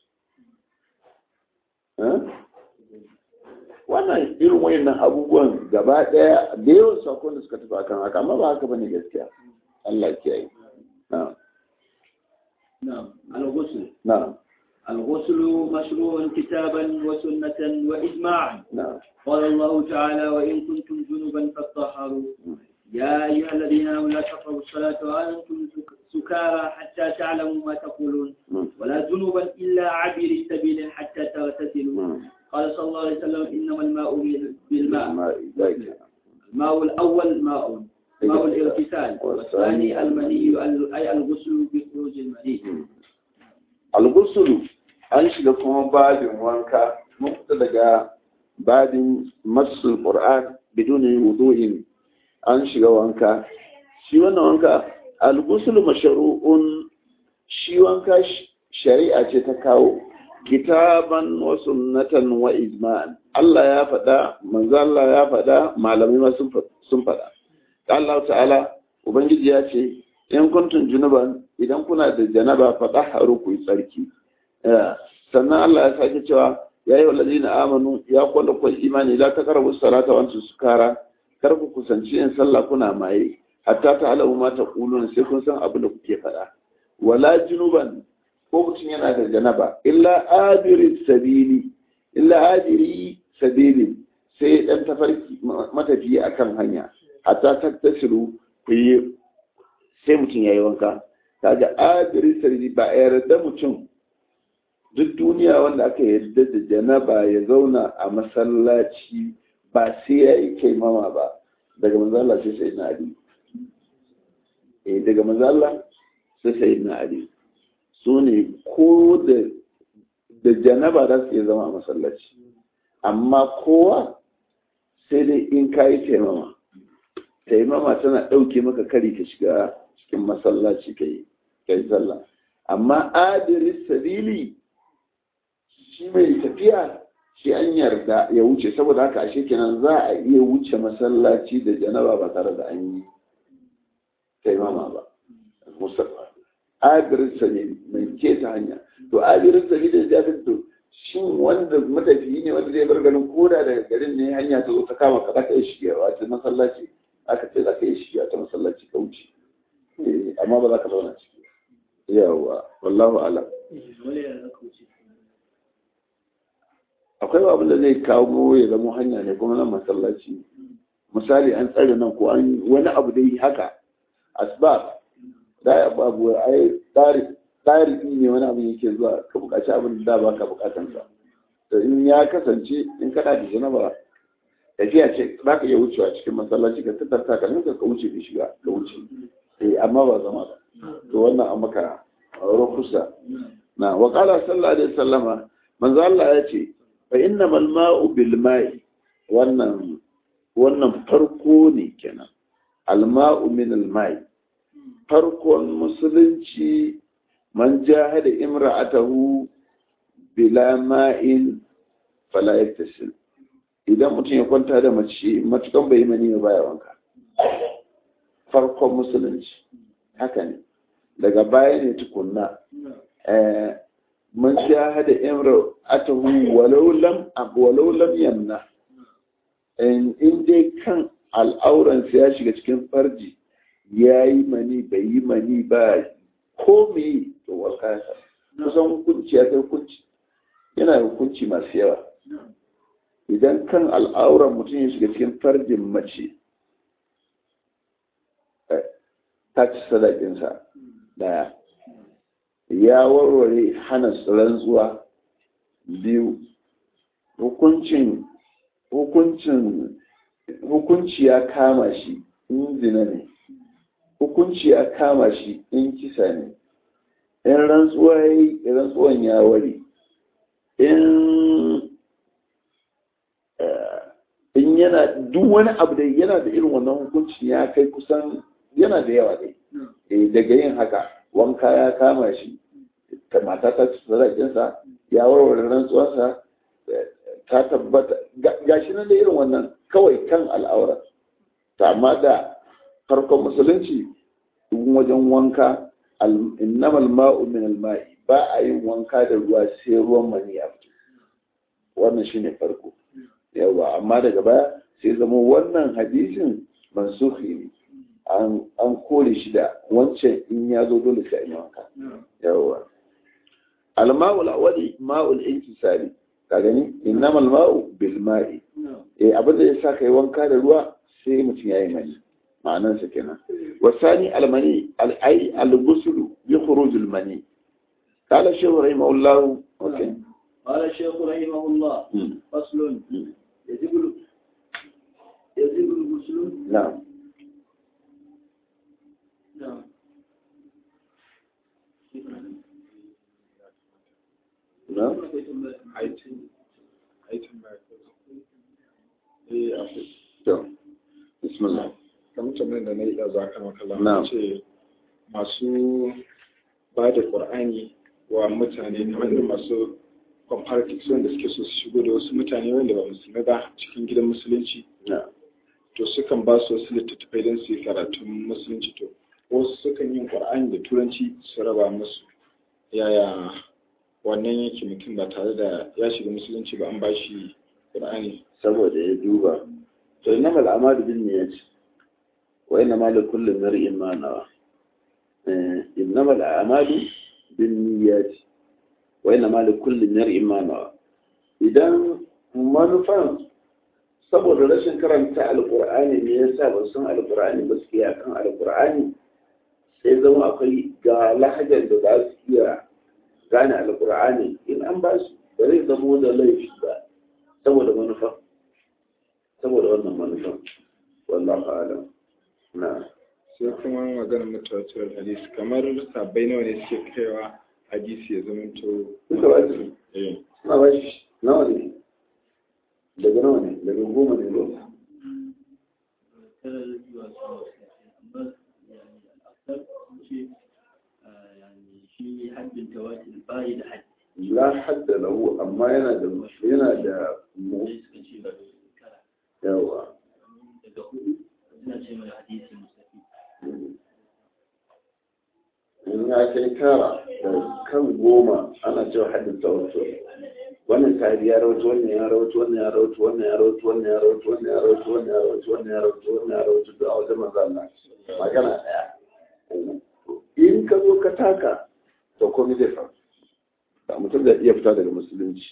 wannan irin wayannan abubuwan gaba daya da yawan sakon da suka tafi akan haka amma ba haka bane gaskiya Allah ya kiyaye na'am نعم الغسل na'am الغسل مشروع كتابا وسنة وإجماعا na'am قال الله تعالى وإن كنتم جنبا فاطهروا يا أيها الذين آمنوا لا تقربوا الصلاة وأنتم سك- سكارى حتى تعلموا ما تقولون Mm. ولا جنبا إلا عبر السبيل حتى تغتسلوا Mm. قال صلى الله عليه وسلم إنما الماء بالماء Ma- zai- الماء الأول ماء ماء الاغتسال والثاني المني أي الغسل بخروج المني algusulu an shiga kuma babin wanka mun fita daga babin masul qur'an biduni wudu'in an shiga wanka shi wannan wanka algusulu mashru'un shi wanka sh- shari'a ce ta kawo kitaban wa sunnatan wa ijma'an Allah ya faɗa manzo Allah ya faɗa malamai ma sun fa- sun faɗa Allah ta'ala ubangiji ya ce in kuntum junuban idan kuna da janaba fa tahharu ku yi tsarki Eh, sannan Allah ya sake cewa ya yi walladina amanu ya kwanda ku imani la taqrabu salata wa antum sukara kar ku kusanci yin sallah kuna maye hatta ta'lamu ma taqulun sai kun san abin da kuke faɗa wala junuban ko mutum yana da janaba illa abiri sabili illa abiri sabili sai dan tafarki matafiyi akan hanya hatta tattasiru ku yi sai mutum ya yi wanka kaga adiri sarari ba a yarda mutum duk duniya wanda aka yarda da janaba ya zauna a masallaci ba sai ya yi kaimama ba daga manzala sai sai na ali eh daga manzala sai sai na ali su ne ko da da janaba za su iya zama a masallaci amma kowa sai dai in ka yi taimama taimama tana ɗauke maka kari ka shiga cikin masallaci ka yi ka yi sallah amma adiris sabili shi mai tafiya shi an yarda ya wuce saboda haka ashe kenan za a iya wuce masallaci da janaba ba tare da an yi taimama ba musamman adirin sabili mai keta hanya to adirin sabili da ya to shin wanda matafiyi ne wanda zai bar garin koda daga garin ne hanya ta zo ta kama ka zaka yi shiga wato masallaci aka ce zaka yi shiga ta masallaci ka wuce amma ba za ka zauna ciki yawa wallahu alam akwai abin da zai kawo ya zama hanya ne kuma nan masallaci misali an tsare nan ko an wani abu dai haka asbab da ya babu ai tsari ne wani abu yake zuwa ka bukaci abin da ba ka bukatan sa to in ya kasance in kana da janaba tafiya ce za ka iya wucewa cikin masallaci ka tattarta ka ninka ka wuce ka shiga ka wuce eh amma ba zama ba to wannan an maka rukusa na wa qala sallallahu alaihi wasallama manzo Allah ya ce fa innamal ma'u bil ma'i wannan wannan farko ne kenan al ma'u min al ma'i farkon musulunci man jahada imra'atahu bila ma'in fala yaktasil idan mutum ya kwanta da mace matukan bai mani ba ya wanka farkon musulunci haka ne daga baya ne tukunna man jahada imra'atahu walau lam walau lam yamna in dai kan al'auransa ya shiga cikin farji ya yi mani bai yi mani ba ko me to wanka ya kusan hukunci ya kai hukunci yana da hukunci masu yawa idan kan al'auran mutum ya shiga cikin farjin mace ta ci sadakinsa daya ya warware hana rantsuwa biyu hukuncin hukuncin hukunci ya kama shi in zina ne hukunci ya kama shi in kisa ne in rantsuwa ya yi rantsuwan ya ware in in yana duk wani abu da yana da irin wannan hukunci ya kai kusan yana da yawa dai daga yin haka wanka ya kama shi mata ta ci sadakinsa ya warware rantsuwarsa ta tabbata gashi nan da irin wannan kawai kan al'aura ta amma da farkon musulunci wajen wanka innamal ma'u min al-ma'i ba a yin wanka da ruwa sai ruwan mani ya fito wannan shine farko yawa amma daga baya sai zama wannan hadisin mansuhi ne an kore shi da wancan in ya zo dole sai yi wanka yawa al-ma'ul awwali ma'ul intisali ka gani innamal ma'u bil ma'i eh abin da yasa kai wanka da ruwa sai mutum yayi mani ma'anar sa kenan wasani almani al-ay al-ghusl bi khuruj al-mani قال الشيخ رحمه الله اوكي قال الشيخ رحمه الله فصل يجب يجب الغسل نعم نعم نعم aitin aitin ba eh akwai to bismillah kamar tambayar da na yi da za ka makala Na'am. ce masu ba da ƙur'ani wa mutane kamar irin masu comparatives wanda suke so su shigo da wasu mutane wanda ba musulmi ba cikin gidan musulunci na'am to sukan ba su wasu littattafai don su yi karatun musulunci to wasu sukan yin ƙur'ani da turanci su raba musu yaya wannan yake mutum ba tare da ya shiga musulunci ba an ba shi ƙur'ani saboda ya duba to innama al'amalu bin niyyat wa innama li kulli mar'in ma nawa eh innama al'amalu bin niyyat wa innama li kulli mar'in ma nawa idan manufan saboda rashin karanta alqur'ani ne yasa ba san alqur'ani ba su yi akan alqur'ani sai zama akwai ga lahajar da za su iya gane alkur'ani in an ba su ba zai zama da laifi ba saboda manufa saboda wannan manufa wallahu alam na sai kuma maganar mutawatir hadisi kamar sabbai nawa ne suke kaiwa hadisi ya zama to Duka ba su. eh suna ba shi nawa ne daga nawa ne daga goma ne ba ترى الجواز أما يعني الأكثر شيء يعني شيء حد التواتر باين حد la hadda lahu amma yana da yana da mu ليس كشيء كلا yawa daga hudu ina ce mai hadisi mustafi in ya kai tara da kan goma ana cewa haddin tawassul wannan sahabi ya rawaito wannan ya rawaito wannan ya rawaito wannan ya rawaito wannan ya rawaito wannan ya rawaito wannan ya rawaito wannan ya rawaito wannan ya rawaito da a wajen manzo Allah magana daya in ka zo ka taka to komai zai faru da mutum zai iya fita daga musulunci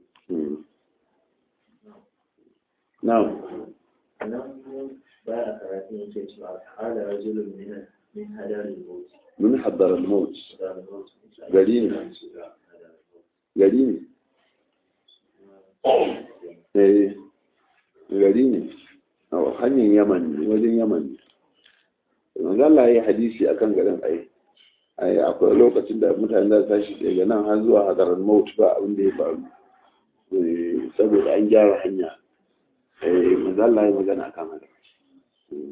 na'am nan ba a karatu yake cewa hada rajulun min min hadarin mawt mun haddara al-maut hadarin mawt gari ne gari ne eh gari ne a hanyar yaman ne wajen yaman ne manzo Allah ya yi hadisi akan garin ai ai akwai lokacin da mutane za su tashi daga nan har zuwa hadarar maut ba abin da ya faru Eh, saboda an gyara hanya eh manzo Allah ya magana akan haka Mm.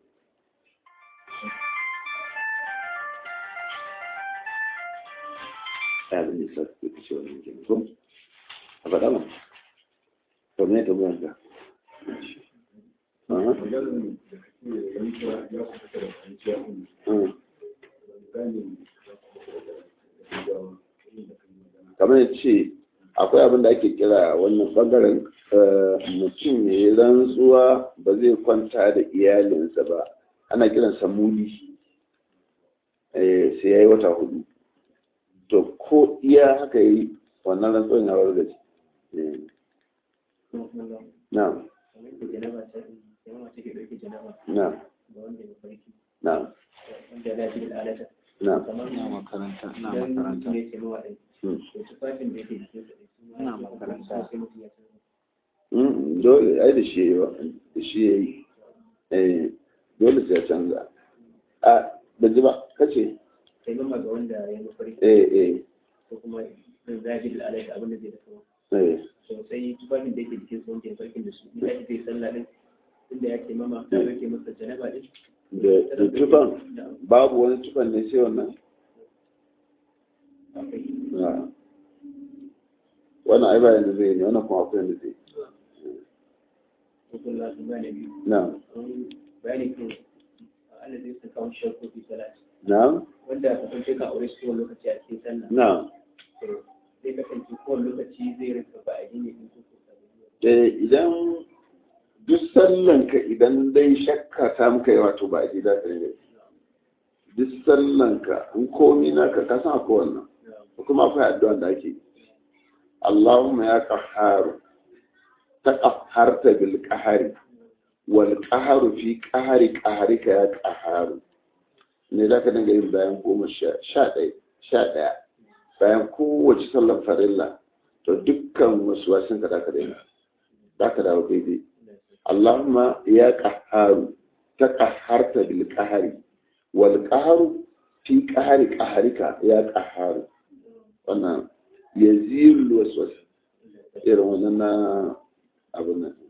ya bin nisa su ke ce wannan kenan ko a faɗa ma to me ta buyan ka Aha. Mm. kamar ya ce akwai abin da ake kira wannan bangaren eh, mutum ya yi rantsuwa ba zai kwanta da iyalinsa ba ana kiransa muli Eh, sai ya yi wata hudu to ko iya haka yi wannan rantsuwan ya wargaje Eh, na'am kamar da janaba ta janaba take dauke janaba na'am da wanda ya farki na'am wanda ya ji al'adata na'am kamar ina makaranta ina idan makaranta mutum ya ce mawa ɗin Mm. to tufafin da yake jikin sa ɗin su ma Ina ya ce makaranta. sai mutum ya san Mm, dole ai da shi yayi wa- da shi yayi eh dole sai ya canza a ban ji ba kace sai mamma ga wanda ya mafarki eh eh ko kuma zai zaji al'adata abin da zai da sama eh to sai tufafin da yake jikin sa wanda ya farkin da su in ya zai sallah ɗin inda ya ce mama ta dauke masa janaba ɗin da da tufan babu wani tufan ne sai wannan Ah. wannan ai ba yanda zai ne wannan kuma akwai yanda zai hukun lasu gane biyu na bayani kan Allah zai saka wani shakku fi salat na wanda ka san ka aure su kowane lokaci a cikin sallah na to zai kasance kowane lokaci zai rinka ba a gine din ko eh idan duk sallanka idan dai shakka ta muka yi wato ba a ji za ka yi duk sallanka in komi naka ka san akwai wannan kuma akwai addu'an da ake yi Allahumma ya qahharu taqahharta bil qahari wal qahru fi qahari qahrika ya qahharu ne za ka dinga yin bayan goma sha sha ɗaya sha ɗaya bayan kowace sallar farilla to dukkan wasu wasun ka da ka daina za ka dawo daidai Allahumma ya qahharu taqahharta bil qahari wal qahru fi qahari qahrika ya qahharu wannan yazilul waswas irin wannan na abin nan